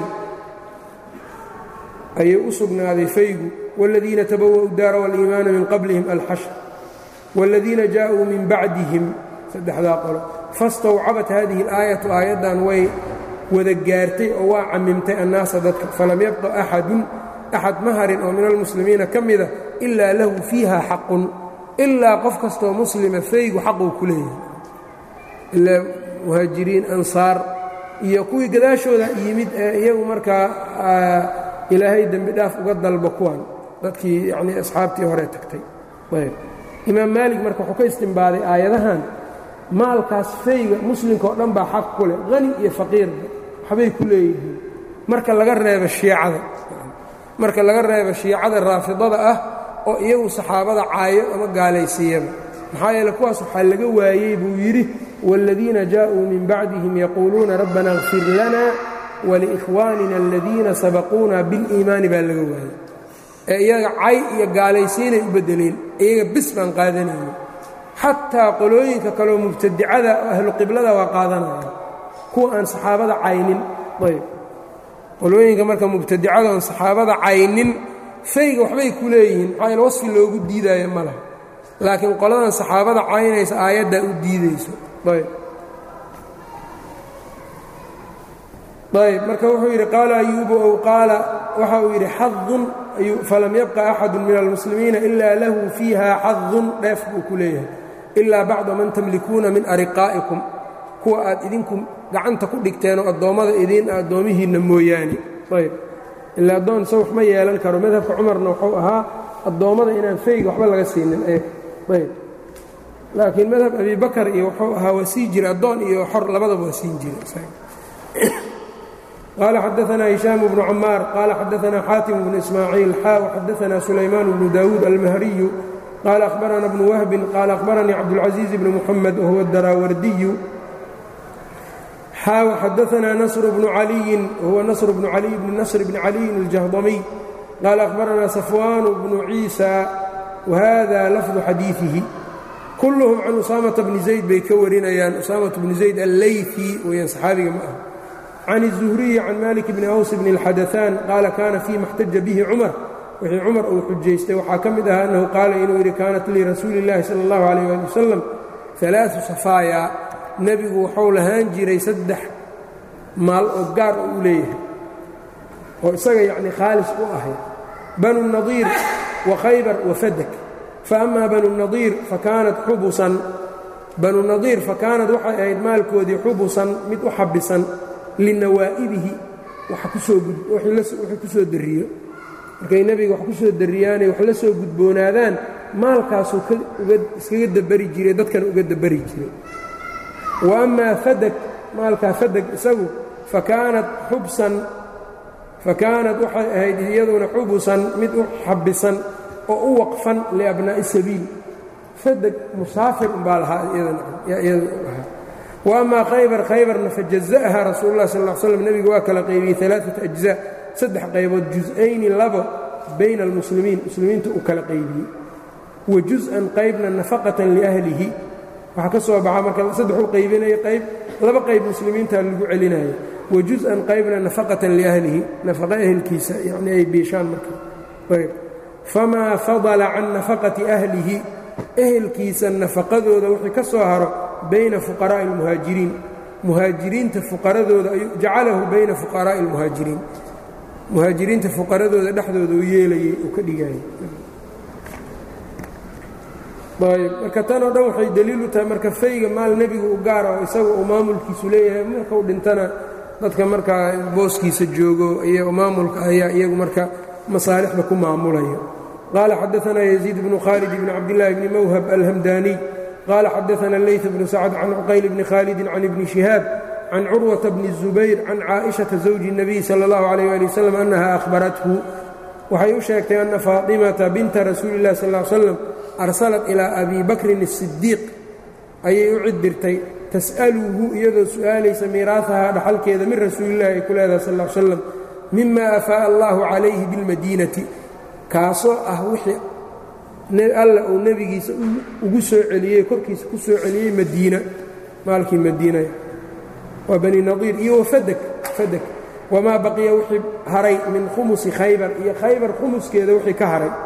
ayay u sugnaaday faygu wاladiina tabawa'u daara wاliimaana min qablihim alxashr wاladiina jaaءuu min bacdihim saddexdaa qolo fastawcabat hadihi اlaayatu aayaddan way wada gaartay oo waa camimtay annaasa dadka falam yabqa axadun axad ma harin oo min almuslimiina ka mida ilaa lahu fiiha xaqun ilaa qof kastoo muslima faygu xaquu ku leeyahay ilaa muhaajiriin ansaar iyo kuwii gadaashooda yimid ee iyagu markaa ilaahay dembi dhaaf uga dalbo kuwan dadkii yanii asxaabtii hore tagtay ayb imaam maalig marka wuxuu ka istimbaaday aayadahan maalkaas fayga muslimka oo dhan baa xaq ku leh qani iyo faqiirba waxbay ku leeyihiin marka laga reebo shiicada marka laga reebo shiicada raafidada ah oo iyagu saxaabada caayo ama gaalaysiiyaba maxaa yeele kuwaas waxaa laga waayey buu yidhi wاladiina jaaءuu min bacdihim yaquuluuna rabbana اغfir lana waliikhwaanina aladiina sabaquuna biاliimaani baa laga waayey ee iyaga cay iyo gaalaysiinay u beddeleen iyaga bis baan qaadanayno xataa qolooyinka kaleoo mubtadicada oo ahlu qiblada waa qaadanayaan kuwa aan saxaabada caynin ayb qolooyinka marka mubtadicada oon saxaabada caynin fayga waxbay ku leeyihiin maxaa yaele wasfi loogu diidaayo ma laha laakiin qoladan saxaabada caynaysa aayaddaa u diidayso ayb ayb marka wuxuu yidhi qaala ayuubu ow qaala waxa uu yidhi xadun falam yabqa axadu min almuslimiina ila lahu fiiha xadun dheef buu ku leeyahay ilaa bacda man tamlikuuna min ariqaa'ikum kuwa aad idinku gacanta ku dhigteen oo addoommada idiin addoomihiinna mooyaane ayb ilaa addoon se wax ma yeelan karo madhabka cumarna wuxuu ahaa addoommada inaan fayga waxba laga siinin ayb laakiin madhab abi bakar iyo wuxuu ahaa waa sii jira addoon iyo xor labadaba waa siin jira qaala xadaanaa hishaam bnu camaar qaala xadaanaa xaatim bnu ismaaciil xaa xadaanaa sulaymaan bnu daawuud almahriyu qaala akhbarana bnu wahbin qaala akhbaranii cabdulcaziiz bni muxamed wahuwa daraawardiyu xaa xadaanaa nasr bnu caliyin wahuwa nasr bnu caliy bni nasr bni caliyin aljahdamiy qaala akhbaranaa safwaanu bnu ciisa wahada lafdu xadiiihi kulluhum can usaamata bni zayd bay ka warinayaan usaamata bni zayd alleyfi weyaan saxaabiga ma ah can الzuhriyi can malik bni aws bni اlxadaثaan qaala kaana fii ma اxtaja bihi cumar wixii cumar uu xujaystay waxaa ka mid ahaa annahu qaala inuu yidhi kaanat lirasuuli اllahi salى اllahu عalيh ali wasalam ثalaaثu safaaya nebigu waxuu lahaan jiray saddex maal oo gaar oo u leeyahay oo isaga yacni khaalis u ahay banu nadiir wa khaybar wa fadak faama banu nadiir fakaanat xubusan banu nadiir fakaanad waxay ahayd maalkoodii xubusan mid u xabisan linawaa'ibihi wixii ku soo dariyo markay nebiga wax ku soo dariyaanay wax la soo gudboonaadaan maalkaasuu iskaga dabari jiray dadkana uga dabari jiray wa amaa fadag maalkaa fadag isagu fakaanat xubsan fakaanat waxay ahayd iyaduna xubusan mid u xabisan oo u waqfan liabnaa'i sabiil fadag musaafir umbaa lahaa iyada lahaa wa amaa khaybar khaybarna fajaza'aha rasuulu lah sal l slam nebiga waa kala qaybiyey alaaat ajzaa saddex qaybood jus-ayni labo bayna almuslimiin muslimiinta uu kala qaybiyey wa jus-an qaybna nafaqatan liahlihi waxaa ka soo baxa marka saddex u qaybinaya qayb laba qayb muslimiinta lagu celinaya wa jus-an qaybna nafaqatan liahlihi nafaqa ehelkiisa yacni ay biishaan marka ayb famaa fadala can nafaqati ahlihi ehelkiisa nafaqadooda wixii ka soo haro bayna fuqaraa'i almuhaajiriin muhaajiriinta fuqaradooda jacalahu bayna fuqaraa'i almuhaajiriin muhaajiriinta fuqaradooda dhexdooda u yeelayey uu ka dhigayay ayb marka tan oo dhan waxay daliil u tahay marka fayga maal nebigu u gaara oo isaga uu maamulkiisu leeyahay markau dhintana dadka markaa booskiisa joogo iyo maamulka ayaa iyagu marka masaalixda ku maamulaya qaala xadaanaa yaziid bnu khaalid bni cabdillaahi bni mawhab alhamdaaniy qaala xadaana leyt bnu sacd can cuqayl bni khaalidin can ibni shihaab can curwata bni الzubayr can caaئiشhaةa zawji الnabiy salى اllahu عalيh ali waslm annaha ahbarathu waxay u sheegtay ana faaطimata binta rasuuli اllahi sal ly slam arsalat ilaa abi bakrin الsidiiq ayay u cidirtay tas'aluhu iyadoo su'aalaysa miiraahahaa dhaxalkeeda min rasuulillahi ay ku leedahay sal ly slam mima afaa'a allahu calayhi biاlmadiinati kaasoo ah wixii alla uu nebigiisa ugu soo celiyey korkiisa ku soo celiyey madiina maalkii madiina waa bani nadiir iyo wafadak fadak wamaa baqiya wixii haray min khumusi khaybar iyo khaybar khumuskeeda wixii ka haray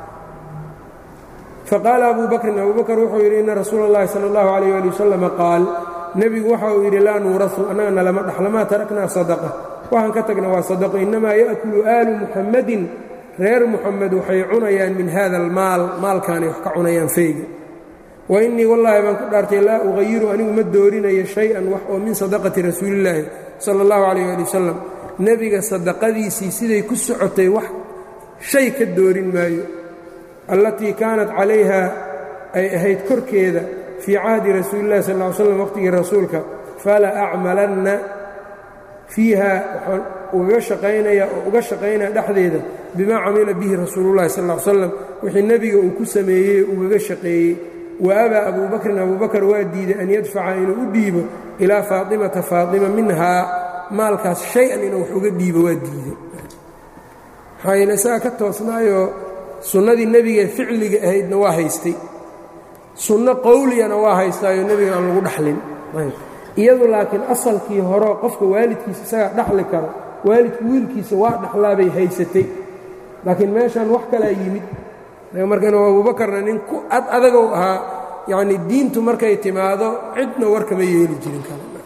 faqaala abu bakrin abu bakr wuxuu yidhi ina rasuula اllahi salى اllahu عalيh ali wasalama qaal nebigu waxa uu yidhi laa nuurasu annagana lama dhaxlamaa taraknaa sadaqa waxaan ka tagna waa sadaqo innamaa ya'kulu aalu muxammadin reer muxamed waxay cunayaan min hada almaal maalkaanay wax ka cunayaan feyga wa innii wallaahi baan ku dhaartay laa uqayiru anigu ma doorinayo shay-an wax oo min sadaqati rasuulillaahi sala allahu calayh ali wasalam nebiga sadaqadiisii siday ku socotay wax shay ka doorin maayo allatii kaanat calayha ay ahayd korkeeda fii cahdi rasuulillahi sal ly slam waqhtigii rasuulka fala acmalanna fiiha waxaan ugaga shaqaynaya oo uga shaqaynaya dhexdeeda bimaa camila bihi rasuulullahi sal ly slam wixii nebiga uu ku sameeyey ugaga shaqeeyey wa abaa abuu bakrin abuu bakar waa diiday an yadfaca inuu u dhiibo ilaa faatimata faatima minhaa maalkaas shay-an inuu wax uga dhiibo waa diiday maxaa yeele isaga ka toosnaayoo sunnadii nebigae ficliga ahaydna waa haystay sunno qowliyana waa haystaayo nebiga aan lagu dhaxlin iyadu laakiin asalkii horeo qofka waalidkiisa isagaa dhaxli karo waalidku wiilkiisa waa dhaxlaabay haysatay laakiin meeshan wax kalaa yimid markan abuubakarna nin ku ad adagow ahaa yacnii diintu markay timaado cidna warkama yeeli jirin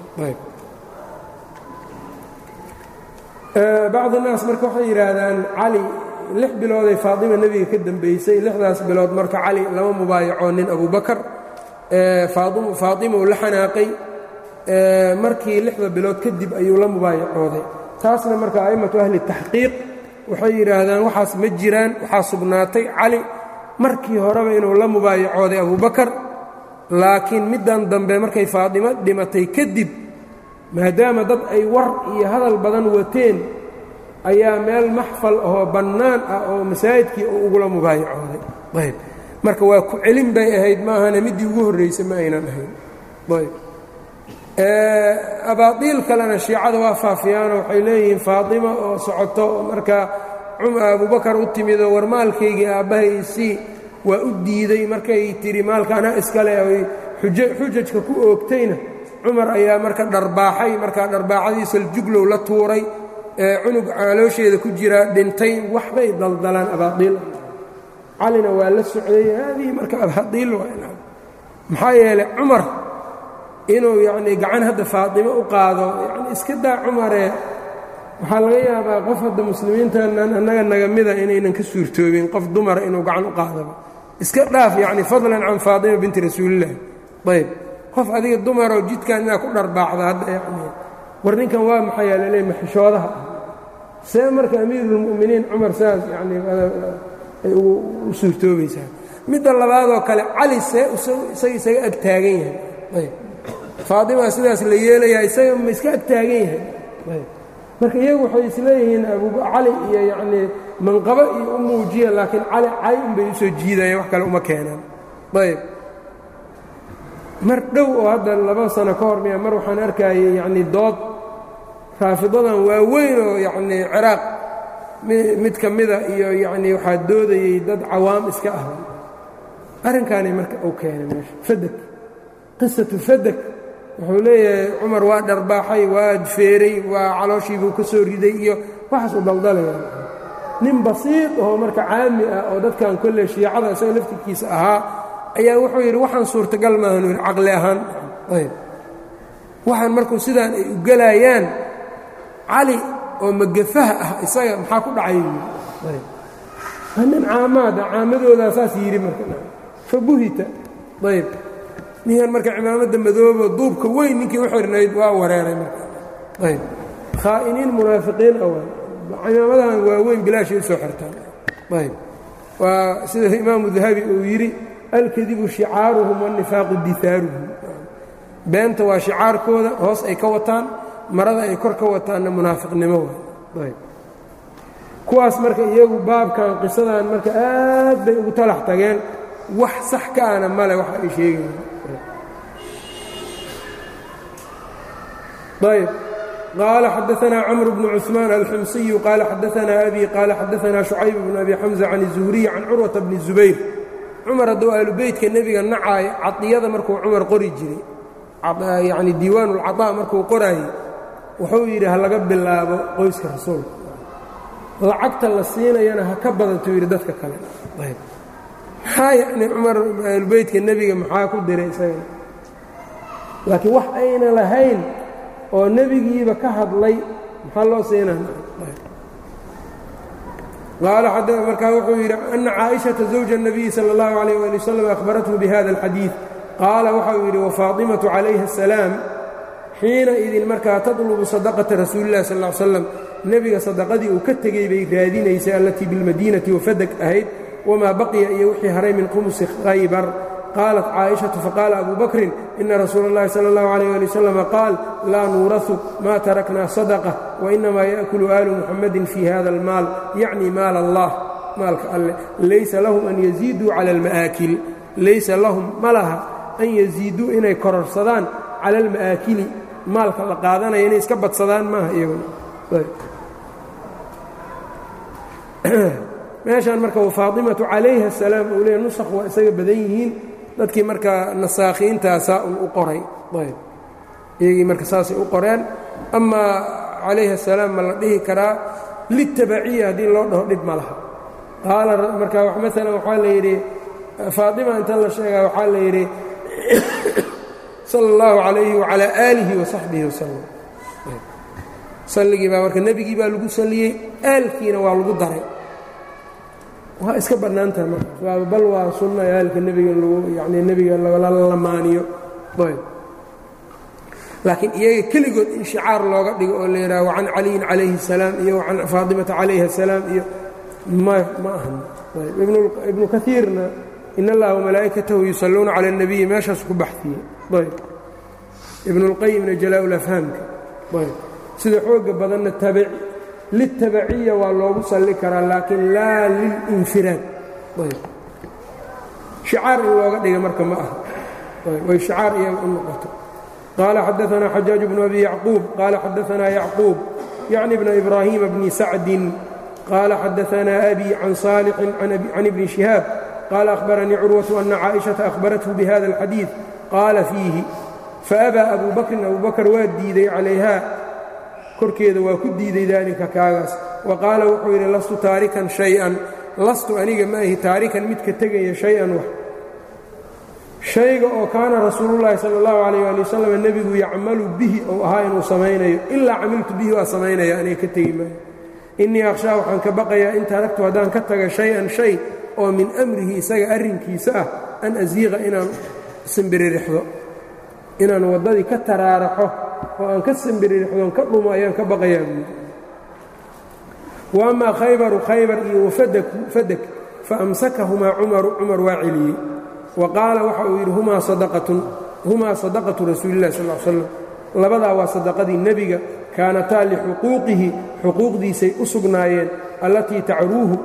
bacdi naas marka waxay yidhaahdaan cali lix bilooday faatima nebiga ka dambaysay lixdaas bilood marka cali lama mubaayaco nin abubakar faatima uu la xanaaqay markii lixda bilood kadib ayuu la mubaayacooday taasna marka a'immatu ahli taxqiiq waxay yidhaahdaan waxaas ma jiraan waxaa sugnaatay cali markii horeba inuu la mubaayacooday abubakar laakiin middan dambe markay faadimo dhimatay kadib maadaama dad ay war iyo hadal badan wateen ayaa meel maxfal ahoo bannaan ah oo masaajidkii uu ugula mubaayacooday ayb marka waa ku celin bay ahayd maahane middii ugu horraysay ma aynan ahayn ayb abaadiil kalena shiicada waa faafiyaanoo waxay leeyihiin faatima oo socoto oo markaa abubakar u timidoo war maalkaygii aabbahay isii waa u diiday markay tidhi maalka anaa iskale ay xujajka ku oogtayna cumar ayaa marka dharbaaxay markaa dharbaaxadii saljuglow la tuuray ee cunug caloosheeda ku jira dhintay waxbay daldalaan abaadiil calina waa la socday haadii marka abaadiil maxaa yeelay cumar inuu yacnii gacan hadda faatimo u qaado yacni iska daa cumaree waxaa laga yaabaa qof hadda muslimiintanan annaga naga mida inaynan ka suurtoobin qof dumara inuu gacan u qaadaba iska dhaaf yacni fadlan can faatima binti rasuulillahi ayb qof adiga dumaroo jidkan inaad ku dharbaaxda hadda yacni war ninkan waa maxay yaa laleey maxishoodaha see marka amiiruulmu'miniin cumar saas yacni ay u suurtoobaysaa midda labaadoo kale cali see isaga isaga ag taagan yahay ayb faatima sidaas la yeelayaa isaga ma iska ag taagan yahay marka iyagu waxay isleeyihiin cali iyo yacnii manqabo iyo u muujiya laakiin cali cay unbay usoo jiidayaan wax kale uma keenaan ayb mar dhow oo hadda laba sano ka hor miya mar waxaan arkayay yacnii dood raafidadan waaweyn oo yacnii ciraaq mid ka mida iyo yacnii waxaa doodayey dad cawaam iska ah arrinkaanay marka uu keenay meesha fadeg qisatu fadeg wuxuu leeyahay cumar waa dharbaaxay waa feeray waa calooshiibuu ka soo riday iyo waxaas u daldalaya nin basiid oo marka caami ah oo dadkan kolle shiicada isaga laftirkiisa ahaa ayaa wuxuu yidhi waxaan suurtagal maahanu yidhi caqli ahaan ayb waxaan markuu sidaan ay u gelayaan cali oo magafaha ah isaga maxaa ku dhacay ayb waa nin caamaada caamadoodaa saas yidhi marka fa buhita ayb ninkan marka cimaamadda madoobo duubka weyn ninkii u xirnayd waa wareeray marka ayb khaa'iniin munaafiqiin awa cimaamadahan waaweyn bilaashay u soo xirtaan ayb waa sida imaamu dahabi uu yidhi alkadibu shicaaruhum waanifaaqu dihaaruhum beenta waa shicaarkooda hoos ay ka wataan marada ay kor ka wataanna munaafiqnimo waay ayb kuwaas marka iyagu baabkan qisadan marka aad bay ugu talax tageen wax sax ka ana male waxa ay sheegayaan ayb qaala xadaanaa camr bnu cuثmaan alxumsiyu qaala xadaanaa abi qaala xadaanaa shucayb bnu abi xamza can الzuhriy can curwata bni الzubayr cumar hadduu aalubeytka nebiga nacaayo cadiyada markuu cumar qori jiray yacni diiwaan ulcaطaa markuu qoraayey wuxuu yidhi ha laga bilaabo qoyska rasuulka lacagta la siinayana ha ka badantuu yidhi dadka kale ayb maxaa yacni cumar aalubeytka nebiga maxaa ku diray isagana laakiin wax ayna lahayn oo nebigiiba ka hadlay maxaa loo siinaa qaala markaa wuxuu yidhi ana caaئiشhaةa زawja الnabiyi salى الlahu عalيه ali wsلم ahbarathu bihada الxadiiث qaala waxau yidhi wafaaطimaةu calayha الsalaam xiina idin markaa taطlubu sadaqaةa rasuuli الlah sal اه ly slam nebiga sadaqadii uu ka tegey bay raadinaysay allatii biاlmadiinati wafadeg ahayd wamaa baqiya iyo wixii haray min khumusi khaybar qaalat caaئiشhaةu faqaala abu bakrin ina rasuula اllahi salى اllahu عalيه ali wsلم qaal laa nuuraثu ma tarakna sadaqة wainamaa yaأkulu aalu muxamadi fii hada اlmaal yacni maal allah maalka alleh laysa lahum an yaziiduu cala اlma'aakil laysa lahum ma laha an yaziiduu inay kororsadaan cala اlma'aakili maalka la qaadanaya inay iska badsadaan maaha iyaguna meeshaan marka wafaaطimaةu calayha الsalaam uu leeya nusakh waa isaga badan yihiin dadkii markaa nasaakhiintaasaa un u qoray ayb iyagii marka saasay u qoreen amaa calayhi الsalaam ma la dhihi karaa litabaciya haddii loo dhaho dhib ma laha qaala marka maalan waxaa la yidhi faaطima inta la sheegaa waxaa la yidhi salى اllahu عalayhi وعalى aalihi وasaxbihi waslm salligii baa marka nebigii baa lagu saliyey aalkiina waa lagu daray waa iska bannaantaha marka bal waa sunna aalka nebiga lagu yani nebiga lala lamaaniyo ayb laakiin iyaga keligood in shicaar looga dhigo oo la yidhaha wacan caliyin calayhi الsalaam iyo wacan faatimata calayha الsalaam iyo ma ma ahan ibnu kaiirna in allaha wamalaa'ikatahu yusalluuna cala الnabiyi meeshaas ku baxiyey ayb ibnu اlqayimna jalaa-ulafhaamka ayb sida xooga badanna tabaci liltabaciya waa loogu salli karaa laakiin laa lilinfiraad ayb shicaar in looga dhiga marka ma aha way shicaar iyaga u noqoto qaala xadaanaa xajaaj bnu abi yacquub qaala xadaanaa yacquub yacni bna ibraahiima bni sacdin qaala xadaanaa abi can saalixin can ibni shihaab qaala ahbaranii curwatu ana caaئiشhaةa ahbarathu bihada اlxadiiث qaala fiihi faabaa abu bakrin abu bakr waa diiday calayha korkeeda waa ku diiday daalika kaagaas wa qaala wuxuu yidhi lastu taarikan shay-an lastu aniga ma ahi taarikan midka tegaya shay-an wax shayga oo kaana rasuulullaahi sala allahu calayh waali wasalam nebigu yacmalu bihi ou ahaa inuu samaynayo ilaa camiltu bihi waa samaynaya aniga ka tegi maayo innii akhshaa waxaan ka baqayaa in taragtu haddaan ka taga shay-an shay oo min amrihi isaga arrinkiisa ah an asiiqa inaan simbiririxdo inaan waddadii ka taraaraxo oo aan ka simbiririxdoon ka dhumo ayaan ka baqayaa buudi wa amaa khaybaru khaybar iyo wafadaku fadak fa amsakahumaa cumaru cumar waa celiyey wa qaala waxa uu yidhi humaa sadaqatun humaa sadaqatu rasuulillahi sal l slam labadaa waa sadaqadii nebiga kaanataa lixuquuqihi xuquuqdiisay u sugnaayeen allatii tacruuhu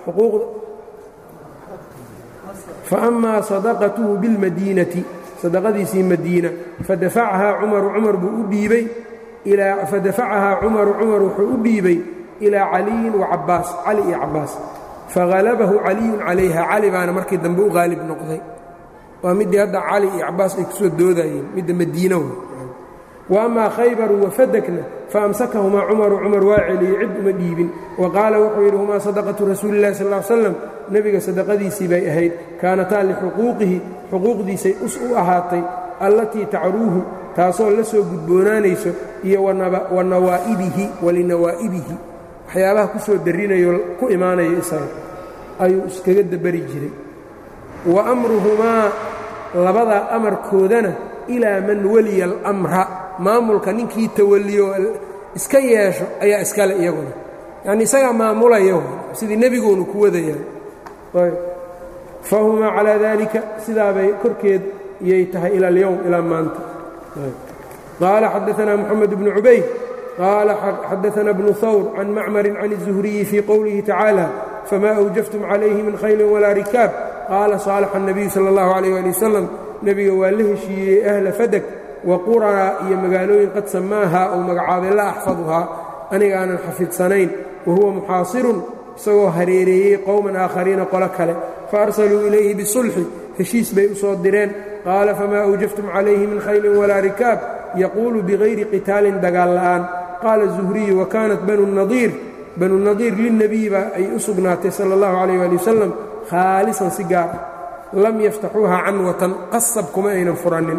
fa amaa sadaqatuhu bilmadiinati sadaqadiisii madiina fadafacahaa cumaru cumar buu u dhiibay fadafacahaa cumaru cumar wuxuu u dhiibay ilaa caliyin wa cabbaas cali iyo cabbaas fahalabahu caliyun calayha cali baana markii dambe u qaalib noqday waa middii hadda cali iyo cabbaas ay ku soo doodayeen midda madiina w wa amaa khaybaru wafadakna faamsakahumaa cumaru cumar waa celiyey cid uma dhiibin wa qaala wuxuu yidhi humaa sadaqatu rasuulillahi sal l slam nebiga sadaqadiisii bay ahayd kaanataa lixuquuqihi xuquuqdiisay us u ahaatay allatii tacruuhu taasoo la soo gudboonaanayso iyo wa nawaa'ibihi walinawaa'ibihi waxyaabaha ku soo darrinayo ku imaanayo isaga ayuu iskaga dabari jiray wa amruhumaa labadaa amarkoodana ilaa man weliya alamra maamulka ninkii tawalliyo iska yeesho ayaa iskale iyaguna yacni isagaa maamulaya sidii nebiguunu ku wadayaan fahumaa calaa daalika sidaabay korkeed iyay tahay ila alyowm ilaa maanta qaala xadaanaa moxamed bnu cubayd qaala xadaana bnu hawr can macmarin can الzuhriyi fii qowlihi tacaala famaa awjaftum calayhi min khayli walaa rikaab qaala saalaxa الnabiyu salى اllahu عalيh ali wasalam nebiga waa la heshiiyey ahla fadak wa quraa iyo magaalooyin qad samaahaa ou magacaabay la axfaduhaa aniga aanan xafidsanayn wa huwa muxaasirun isagoo hareereeyey qowman aakhariina qolo kale fa arsaluu ilayhi bisulxi heshiis bay u soo direen qaala famaa awjaftum calayhi min khaylin walaa rikaab yaquulu bigayri qitaalin dagaal la'aan qaala zuhriyu wa kaanat banu nadiir banu nadiir lilnebiyi baa ay u sugnaatay sala allahu calayh waali wasalam khaalisan si gaar ah lam yaftaxuuha canwatan qasab kuma aynan furanin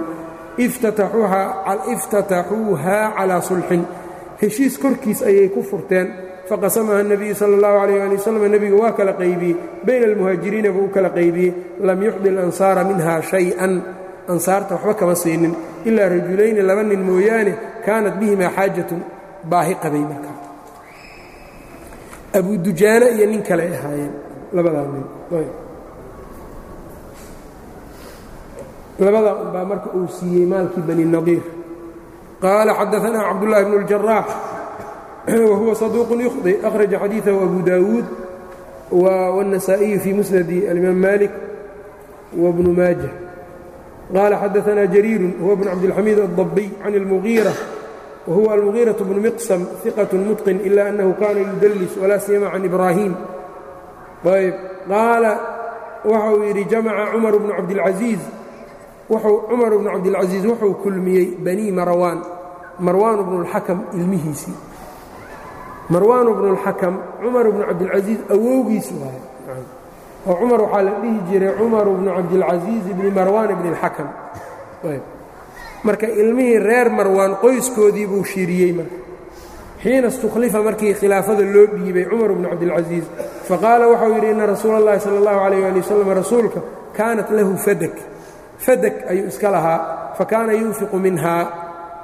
iftataxuuhaa calaa sulxin heshiis korkiis ayay ku furteen faqasamaha الnabiyu salى اllahu عalيh ali waslm nebigu waa kala qaybiyey bayna almuhaajiriina buu u kala qaybiyey lam yuxdi اlansaara minha شhayئan ansaarta waxba kama siinin ilaa rajulayni laba nin mooyaane kaanat bihimaa xaajatun baahi qabay markaa abu dujaane iyo nin kale ay ahaayeen labadaa nin labadaa unbaa marka uu siiyey maalkii bani nadiir qaala xadaanaa cabdullahi bnu اljaraax whuwa صaduuq yukhdi akhraja xadiiثahu abu dawuud wالنasaaئiyu fii musnadi alimaam malik wbnu maaja qaala xadaanaa jariiru huwa bn cabdilxamiid الضabiy can اlmugiirة wahuwa almugiiraة bnu miqsam ثiqaة mutqin ila anahu kana yudlis walaa siyama can ibraahim ayb qaala waxa uu yidhi jamaca cumar bnu cabdilcaiiz cumar bnu cabdilcaziiz wuxuu kulmiyey banii marwaan marwaan bnu اlxakam ilmihiisii marwaan bnu اlxakam cumar bnu cabdilcasiiz awowgiisu waay oo cumar waxaa la dhihi jiray cumar bnu cabdilcasiiz bni marwaan bni اlxakam marka ilmihii reer marwaan qoyskoodii buu shiriyey marka xiina istukhlifa markii khilaafada loo dhiibay cumar bnu cabdilcasiiz faqaala waxau yidhi ina rasuula اllahi salى اllahu عalيh ali wasalam rasuulka kaanat lahu fadak fadak ayuu iska lahaa fakaana yunfiqu minhaa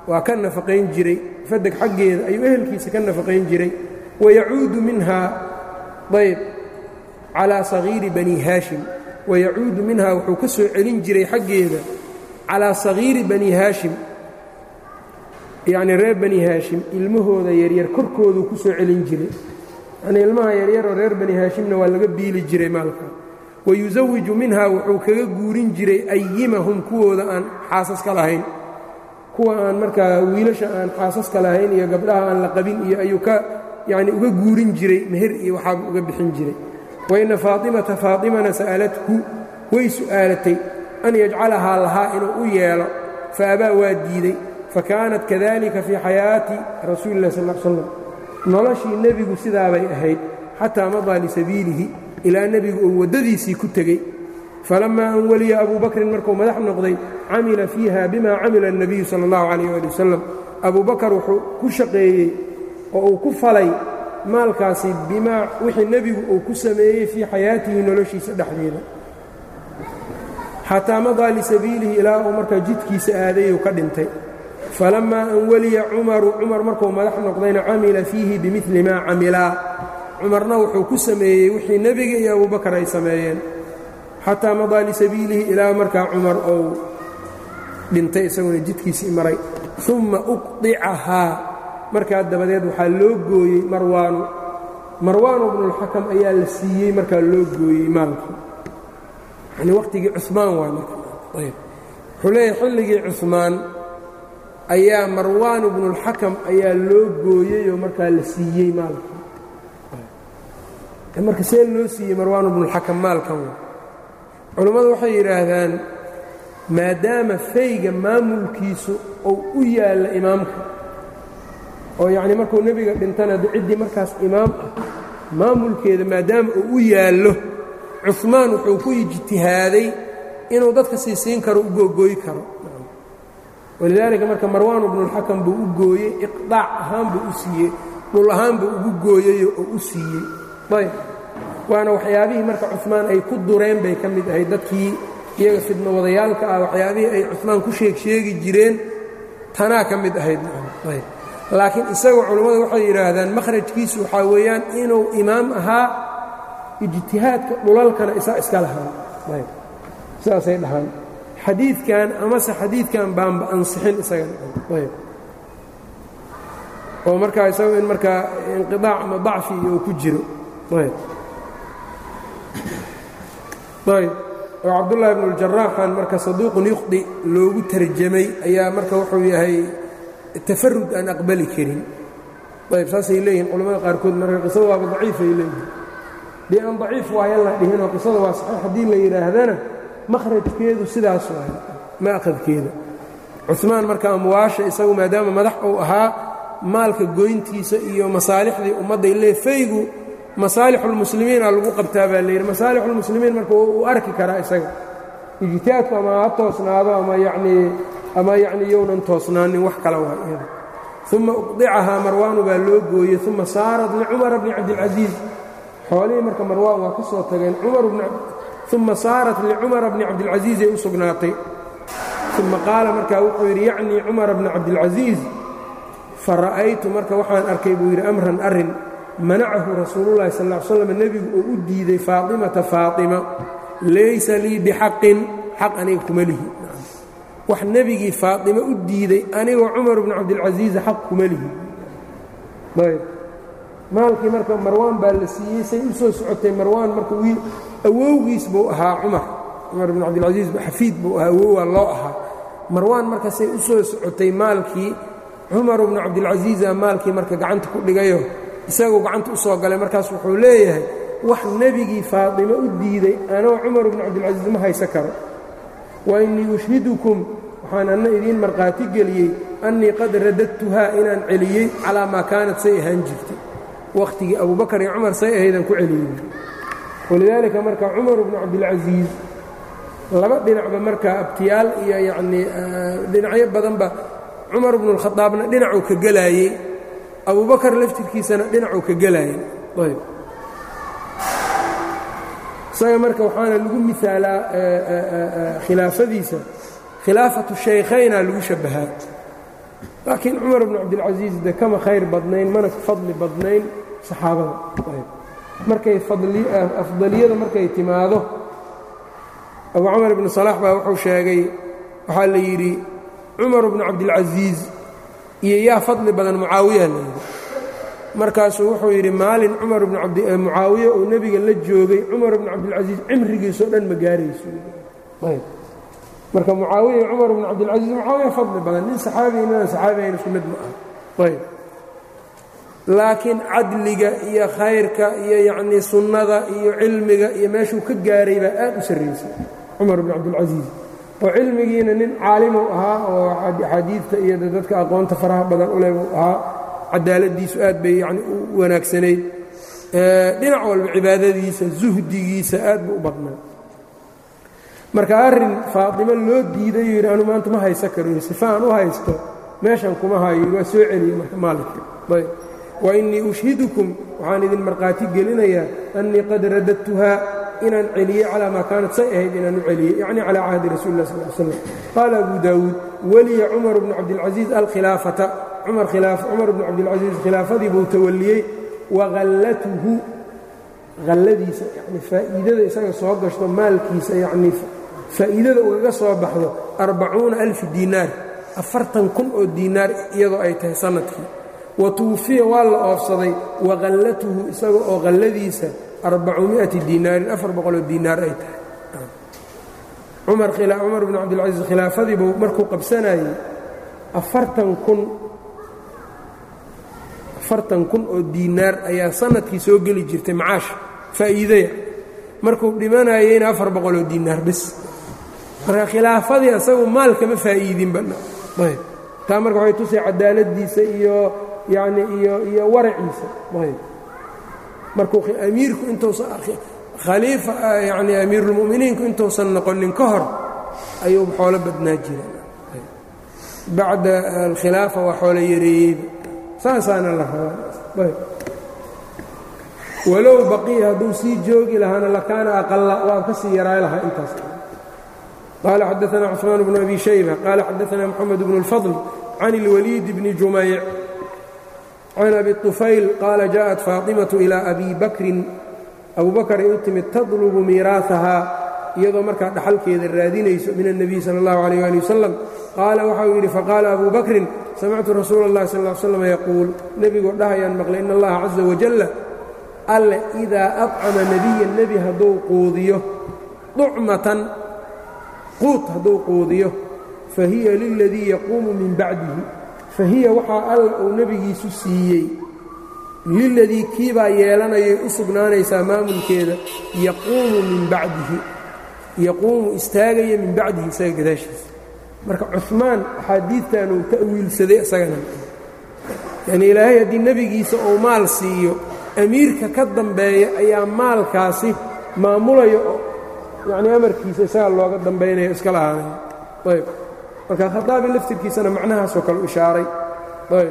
waa ka nafaqayn jiray fadeg xaggeeda ayuu ehelkiisa ka nafaqayn jiray wayacuudu minhaa ayb calaa sagiiri bani haashim wayacuudu minhaa wuxuu ka soo celin jiray xaggeeda calaa sagiiri bani haashim yacnii reer bani haashim ilmahooda yaryar korkooduu ku soo celin jiray yanii ilmaha yaryaroo reer bani haashimna waa laga biili jiray maalka wayusawiju minhaa wuxuu kaga guurin jiray ayimahum kuwooda aan xaasaska lahayn kuwa aan markaa wiilasha aan xaasaska lahayn iyo gabdhaha aan la qabin iyo ayuu ka yacni uga guurin jiray meher iyo waxaaba uga bixin jiray wainna faatimata faatimana sa'alathu way su'aalatay an yajcalahaa lahaa inuu u yeelo fa abaa waa diiday fa kaanat kadalika fii xayaati rasuuli illahi sal l slam noloshii nebigu sidaabay ahayd xataa madaa lisabiilihi ilaa nebigu uu waddadiisii ku tegey falammaa an weliya abuu bakrin markuu madax noqday camila fiiha bima camila الnabiyu salى اllahu calayh ali wasalam abuu bakar wuxuu ku shaqeeyey oo uu ku falay maalkaasi bimaa wixii nebigu uu ku sameeyey fii xayaatihi noloshiisa dhexdeeda xataa madaa lisabiilihi ilaa uu markaa jidkiisa aadayuu ka dhintay falammaa an weliya cumaru cumar markuu madax noqdayna camila fiihi bimili maa camilaa cumarna wuxuu ku sameeyey wixii nebiga iyo abubakar ay sameeyeen xataa madaa lisabiilihi ilaa markaa cumar ou dhintay isaguna jidkiisii maray umma uqdicahaa markaa dabadeed waxaa loo gooyey marwaanu marwaanu bnulxakam ayaa la siiyey markaa loo gooyey maalkii yani waqtigii cumaan waa marayb wuxuu leeyahay xilligii cumaan ayaa marwaanu bnulxakam ayaa loo gooyeyoo markaa la siiyey maalkii marka see loo siiyey marwaanu bnulxakam maalkan culammadu waxay yidhaahdaan maadaama fayga maamulkiisu uu u yaalla imaamka oo yacnii markuu nebiga dhintana ciddii markaas imaam ah maamulkeeda maadaama uu u yaallo cumaan wuxuu ku ijtihaaday inuu dadka siisiin karo u googooyi karo walidaalika marka marwaanu bnulxakam buu u gooyey iqdaac ahaan buu u siiyey dhul ahaan buu ugu gooyeyo oo u siiyey ayb waana waxyaabihii marka cumaan ay ku dureen bay ka mid ahayd dadkii iyaga fidno wadayaalka ah waxyaabihii ay cumaan ku sheeg sheegi jireen tanaa ka mid ahayd ayb laakiin isaga culammadu waxay yidhaahdaan makhrajkiisu waxaa weeyaan inuu imaam ahaa ijtihaadka dhulalkana isaa iska lahaan ayb sidaasay dhahaan xadiidkan amase xadiidkan baanba ansixin isagaayb oo markaa isaga in markaa inqiaac ama dacfi uu ku jiro ayb ayb oo cabdullaahi bnu اljaraaxan marka saduuqun yuqdi loogu tarjamay ayaa marka wuxuu yahay tafarud aan aqbali karin ayb saasay leeyihin culamada qaarkood marka qisada waaba daciifay leeyihin dee aan daciif waayan la dhihinoo qisada waa saxiix haddii la yidhaahdana makhrajkeedu sidaas waay maaqadkeeda cumaan marka amwaasha isagu maadaama madax uu ahaa maalka goyntiisa iyo masaalixdii ummadday lee faygu masaalixulmuslimiina lagu qabtaa baa layidhi masaalixulmuslimiin marka uu arki karaa isaga ijtihaadku ama ha toosnaado ama yanii ama yacnii yownan toosnaanin wax kala waa iyada uma uqdicahaa marwaanu baa loo gooyey uma saarat licumara bni cabdilcasiis xoolihii marka marwaan waa ka soo tageen uma saarat licumara bni cabdilcasiisay u sugnaatay uma qaala markaa wuxuu yidhi yacnii cumara bni cabdilcasiis fara'aytu marka waxaan arkay buu yidhi amran arrin manacahu rasuululahi sal l slam nebigu uu u diiday faatimata faatima laysa lii bixaqin xaq aniga kuma lihi wax nebigii faatima u diiday anigoo cumar bnu cabdilcasiisa xaq kuma lihi ayb maalkii marka marwaan baa la siiyey say u soo socotay marwaan marka wiil awowgiis buu ahaa cumar cumar bnu cabdilcasiis xafiid buu ahaa awowaa loo ahaa marwaan marka say u soo socotay maalkii cumar bnu cabdilcasiisa maalkii marka gacanta ku dhigayo isaguu gacanta u soo galay markaas wuxuu leeyahay wax nebigii faatimo u diiday anoo cumar bnu cabdilcasiis ma haysa karo wa innii ushhidukum waxaan anna idiin markhaati geliyey annii qad radadtuhaa inaan celiyey calaa maa kaanat say ahaan jirtay wakhtigii abubakar iyo cumar say ahaydaan ku celiyey walidaalika marka cumar bnu cabdilcasiis laba dhinacba marka abtiyaal iyo yacnii dhinacyo badanba cumar bnu اlkhadaabna dhinacuu ka gelaayey abubakar laftirkiisana dhinacuu ka gelaayey ayb isaga marka waxaana lagu miaalaa khilaafadiisa khilaafatu shaykhayna lagu shabbahaa laakiin cumar bnu cabdilcasiis de kama khayr badnayn mana fadli badnayn saxaabada markay afdaliyada markay timaado abu camar ibnu salaax baa wuxuu sheegay waxaa la yidhi cumar bnu cabdilcasiis iyo yaa fadli badan mucaawiya la yidhi markaasuu wuxuu yidhi maalin cumar bnu mucaawiya uu nebiga la joogay cumar bnu cabdilcasiis cimrigiisoo dhan ma gaarayso marka mucaawiya iyo cumar bnu cabdilcasiis mucaawiya fadli badan nin saxaabi ninaan saxaabihayn isku mid ma ah ayb laakiin cadliga iyo khayrka iyo yacnii sunnada iyo cilmiga iyo meeshuu ka gaaray baa aad u sarraysay cumar bnu cabdilcasiis oo cilmigiina nin caalimu ahaa oo axaadiidta iyo dadka aqoonta faraha badan u leh buu ahaa cadaaladiisu aad bay yani u wanaagsanayd dhinac walba cibaadadiisa zuhdigiisa aad buu u badnaa marka arrin faatimo loo diiday yidhi anu maanta ma haysa karo sifa aan u haysto meeshan kuma hayo waa soo celiyey marka maalinka ayb wa innii ushhidukum waxaan idin markhaati gelinayaa annii qad radadtuhaa inaan celiyey calaa maa kaanat say ahayd inaan u celiyey yacni calaa cahdi rasuuli lah sal l slam qaala abu daawuud weliya cumar bnu cabdilcasiis alkhilaafata cumar bnu cabdilcasiis khilaafadii buu tawalliyey wahallatuhu halladiisa yani faa'iidada isaga soo gashto maalkiisa yacnii faa'iidada ugaga soo baxdo arbacuuna alfi diinaar afartan kun oo diinaar iyadoo ay tahay sannadkii wa tuwufiya waa la oofsaday wahallatuhu isaga oo halladiisa arbacumi'ati diinaarin afar boqoloo diinaar ay tahay cumar cumar bnu cabdilcasiis khilaafadii buu markuu qabsanayey afartan kun afartan kun oo diinaar ayaa sanadkii soo geli jirtay macaash faa'iidaya markuu dhimanayeyna afar boqoloo diinaar bis marka khilaafadii asagu maal kama faa'iidinba ayb taa marka waxay tusay cadaaladiisa iyo yacni iyo iyo waraciisa ayb markuu amiirku intuusan khaliifa yacni amiirulmu'miniinku intuusan noqonin ka hor ayuu xoolo badnaa jira bacda alkhilaafa waa xoolo yareeyeyba saasaana la rabaa walow baqiya hadduu sii joogi lahaana lakaana aqala waa ka sii yaraay lahaa intaas qaala xadaثna cثmaan bnu abi shayba qaala xadaثna mxamed bnu اlfadl can اlwaliid bni jumayc can abi طufayl qaala jaءat faaطimaةu ilىa abi bakrin abu bakray u timid tadlubu miiraaثahaa iyadoo markaa dhaxalkeeda raadinayso min الnabiy salى اllahu عalيه ali wasalam qaala waxau yidhi faqaala abu bakrin samictu rasuula اllahi sal ا slam yaquul nebigoo dhahayaan maqlay in allaha caزa wajalla alle idaa acama nebiya nebi hadduu quudiyo ducmatan quud hadduu quudiyo fahiya liladii yaquumu min bacdihi fahiya waxaa alla uu nebigiisu siiyey liladii kiibaa yeelanayay u sugnaanaysaa maamulkeeda yaquumu min bacdihi yaquumu istaagaya min bacdihi isaga gadaashiisa marka cumaan axaadiidtan uu ta'wiilsaday isagana yacnii ilaahay haddii nebigiisa uu maal siiyo amiirka ka dambeeya ayaa maalkaasi maamulaya oo yacnii amarkiisa isaga looga dambaynayo iska lahaanaya ayb marka khataabi laftirkiisana macnahaasoo kale u ishaaray ayb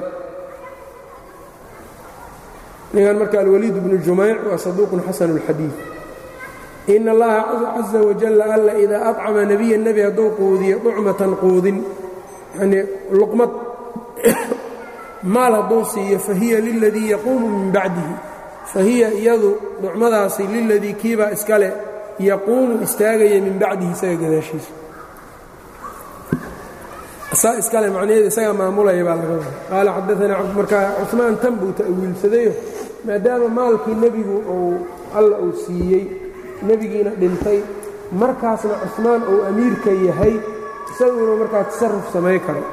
ninkan marka alwaliid bnu jumayc waa saduuqun xasanu اlxadiid in allaha caza wajalla alla idaa acama nebiya nebi hadduu quudiyo ducmatan quudin yanii luqmad maal hadduu siiyo fahiya liladii yaquumu min bacdihi fahiya iyadu ducmadaasi liladii kiibaa iskale yaquumu istaagaya min bacdihi isaga gadaashiisa saa iskale macnaheeda isaga maamulaya baa laga wada qaala xadaanaa markaa cumaan tan buu ta'wiilsadayo maadaama maalkii nebigu uu alla uu siiyey nebigiina dhintay markaasna cusmaan uu amiirka yahay isagu inuu markaa tasaruf samay karo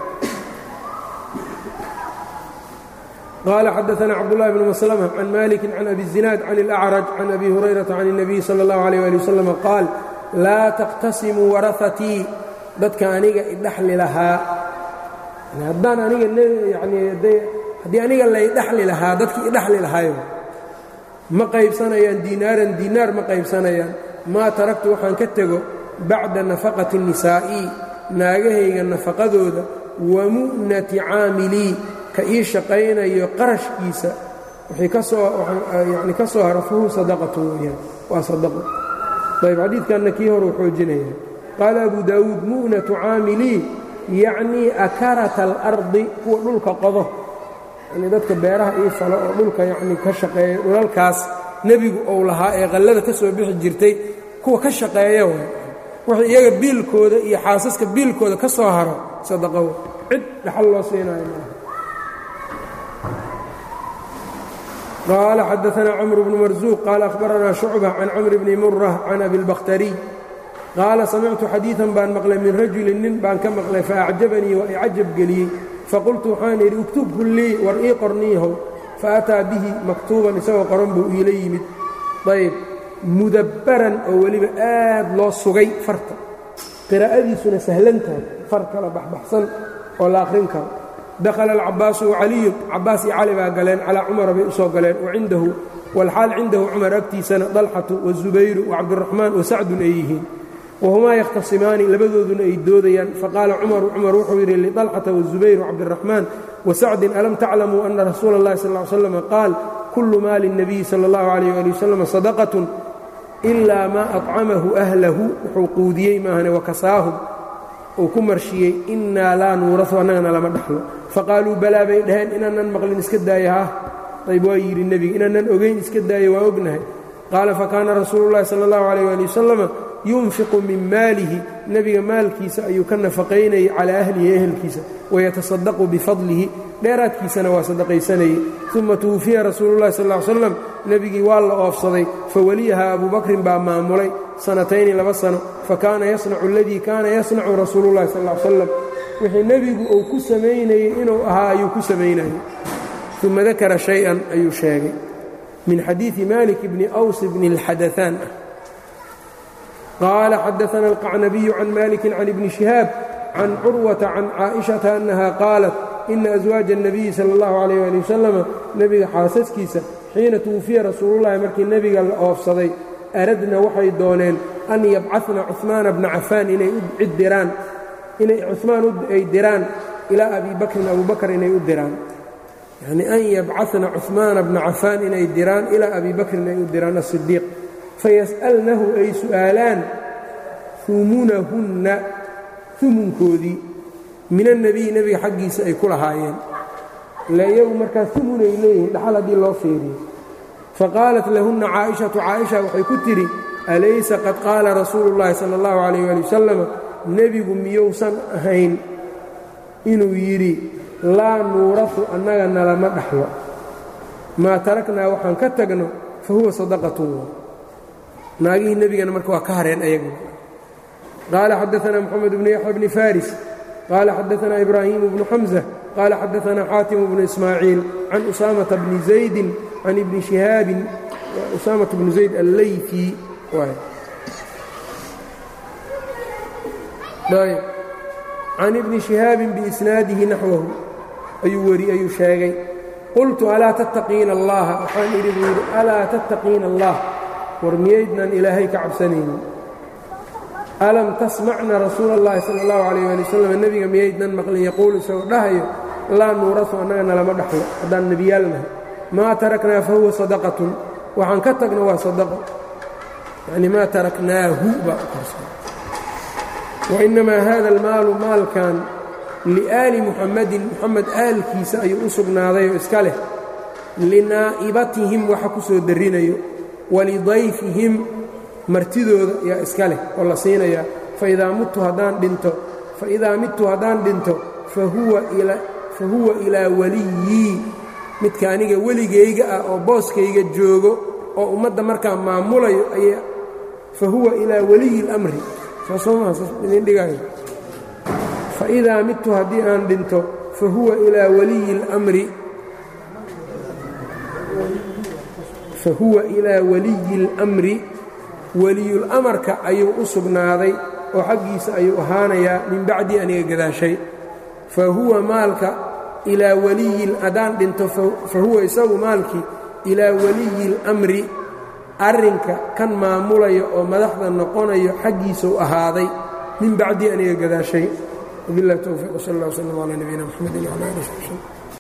qaala xadaana cabdullahi bn maslma can maliki can abi الzinaad can اlأcraj can abi hurayrata can الnabiy salى اllahu alيyh ali wasalam qaal laa taqtasimuu warahatii dadka aniga idhaxli lahaa haddaan aniga yani haddii aniga laydhaxli lahaa dadkii idhaxli lahaayo ma qaybsanayaan diinaaran diinaar ma qaybsanayaan maa taraktu waxaan ka tego bacda nafaqati nisaa'i naagahayga nafaqadooda wa mu'nati caamilii ka ii shaqaynayo qarashkiisa wixii ka soo yani ka soo haro fahu sadaqatu weeyaan waa sadaqo ayb xadiidkanna kii hore u xoojinaya qaala abu daawuud mu'natu caamilii yacnii akarata alardi kuwa dhulka qodo yani dadka beeraha ii falo oo dhulka yacnii ka shaqeeya dhulalkaas nebigu ou lahaa ee qallada ka soo bixi jirtay kuwa ka shaqeeya way wixii iyaga biilkooda iyo xaasaska biilkooda ka soo haro sadaqow cid dhaxal loo siinayo maaha qaala xadaanaa camru bnu marsuuq qaala akhbaranaa shucba can camri bni murah can abilbakhtariy qaala samictu xadiidan baan maqlay min rajulin nin baan ka maqlay faacjabanii waa i cajab geliyey faqultu waxaan idhi uktubhu lii war ii qorniihow faataa bihi maktuuban isagoo qoran buu iila yimid ayb mudabbaran oo weliba aad loo sugay farta qiraa'adiisuna sahlan tahay far kala baxbaxsan oo la akhrin karo dakhala alcabbaasu wacaliyun cabbaas iyo cali baa galeen calaa cumara bay u soo galeen wacindahu walxaal cindahu cumar agtiisana dalxatu wazubayru wacabduraxmaan wasacdun ay yihiin wahumaa yakhtasimaani labadooduna ay doodayaan faqaala cumaru cumar wuxuu yidhi lidalxata wazubayr wacabdiraxmaan wasacdin alam taclamuu ana rasuula اllahi sal ly slam qaal kullu maali الnabiyi sala اllahu alayh ali wasalam sadaqatun ilaa maa acamahu ahlahu wuxuu quudiyey maahane wakasaahum uu ku marshiyey innaa laa nuurasu annagana lama dhaxlo faqaaluu balaa bay dhaheen inaanan maqlin iska daaya ha ayb waa yidhi nebiga inaanan ogayn iska daaya waa ognahay qaala fakaana rasuulu llahi sala اllahu alayh ali wasalama yunfiqu min maalihi nebiga maalkiisa ayuu ka nafaqaynayay calaa ahlihi ehelkiisa wayatasadaqu bifadlihi dheeraadkiisana waa sadaqaysanayey uma tuwufiya rasuulullahi sal ly slam nebigii waa la oofsaday fawaliyaha abuu bakrin baa maamulay sanatayni laba sano fakaana yasnacu aladii kaana yasnacu rasuulullahi sal ly slam wixii nebigu uu ku samaynayey inuu ahaa ayuu ku samaynayay uma dakara shay-an ayuu sheegay min xadiidi malik bni aws bni اlxadaثaan ah qaala xadaana alqacnabiyu can maliki can ibni shihaab can curwata can caaئiشhaةa annaha qaalat ina aswaaja الnabiyi salى اllahu عalيyه ali wasalama nebiga xaasaskiisa xiina tuwufiya rasuulullahi markii nebiga la oofsaday aradna waxay dooneen an yabcana cuثmaana bna cafaan inay cid diraan inay cumaan ay diraan ilaa abi bakrin abu bakr inay u diraan yacni an yabcana cuثmaana bna cafaan inay diraan ilaa abi bakrin ay u diraan asidiiq fayas'alnahu ay su'aalaan umunahunna umunkoodii min annebiyi nebiga xaggiisa ay ku lahaayeen ila iyagu markaa umunay leeyihiin dhaxal haddii loo feeriyo faqaalat lahunna caaishatu caaisha waxay ku tidhi alaysa qad qaala rasuulu llaahi sala allahu calayh waali wasalama nebigu miyousan ahayn inuu yidhi laa nuurasu annaga nalama dhaxlo maa taraknaa waxaan ka tagno fa huwa sadaqatun naagihii nebigana marka waa ka hareen ayaguna qaala xadaanaa moxamed bnu yaxya bni faris qaala xadaanaa ibraahimu bnu xamza qaala xadaanaa xaatimu bnu ismaaciil can usaamata bni zaydin can ibni shihaabin usaamata bnu zayd alleyfi can ibni shihaabin biisnaadihi naxwahu ayuu weri ayuu sheegay qultu alaa tattaqiina allaha waxaan idhi buu yidhi alaa tattaqiina allah war miyaydnan ilaahay ka cabsanaynin alam tasmacna rasuula اllahi sala اllahu calayh ali wasalam nebiga miyaydnan maqlin yaquulu isagoo dhahayo laa nuurasu annagana lama dhaxlo haddaan nebiyaalnahay maa taraknaa fa huwa sadaqatun waxaan ka tagno waa sadaqo yacni maa taraknaahu baa u qarsan wainnamaa hada almaalu maalkan liaali muxammadin muxamed aalkiisa ayuu u sugnaaday oo iska leh linaa'ibatihim waxa ku soo darrinayo walidayfihim martidooda yaa iska leh oo la siinayaa faidaa muttu haddaan dhinto faidaa midtu haddaan dhinto fa huwa ilaa weliyii midka aniga weligayga ah oo booskayga joogo oo ummadda markaa maamulayo ay fa huwa ilaa weliyi اlamri soosoomaidin dhigayo faidaa midtu haddii aan dhinto fa huwa ilaa waliyi اlmri fahuwa ilaa waliyi اlmri weliyulamarka ayuu u sugnaaday oo xaggiisa ayuu ahaanayaa min bacdii aniga gadaashay fa huwa maalka ilaa waliyi haddaan dhinto fa huwa isagu maalkii ilaa waliyi اlmri arrinka kan maamulaya oo madaxda noqonayo xaggiisau ahaaday min bacdii aniga gadaashay wabiاllahi towfiiq sal اllah wslm calaa nabiyina mxamedi wcala ali sb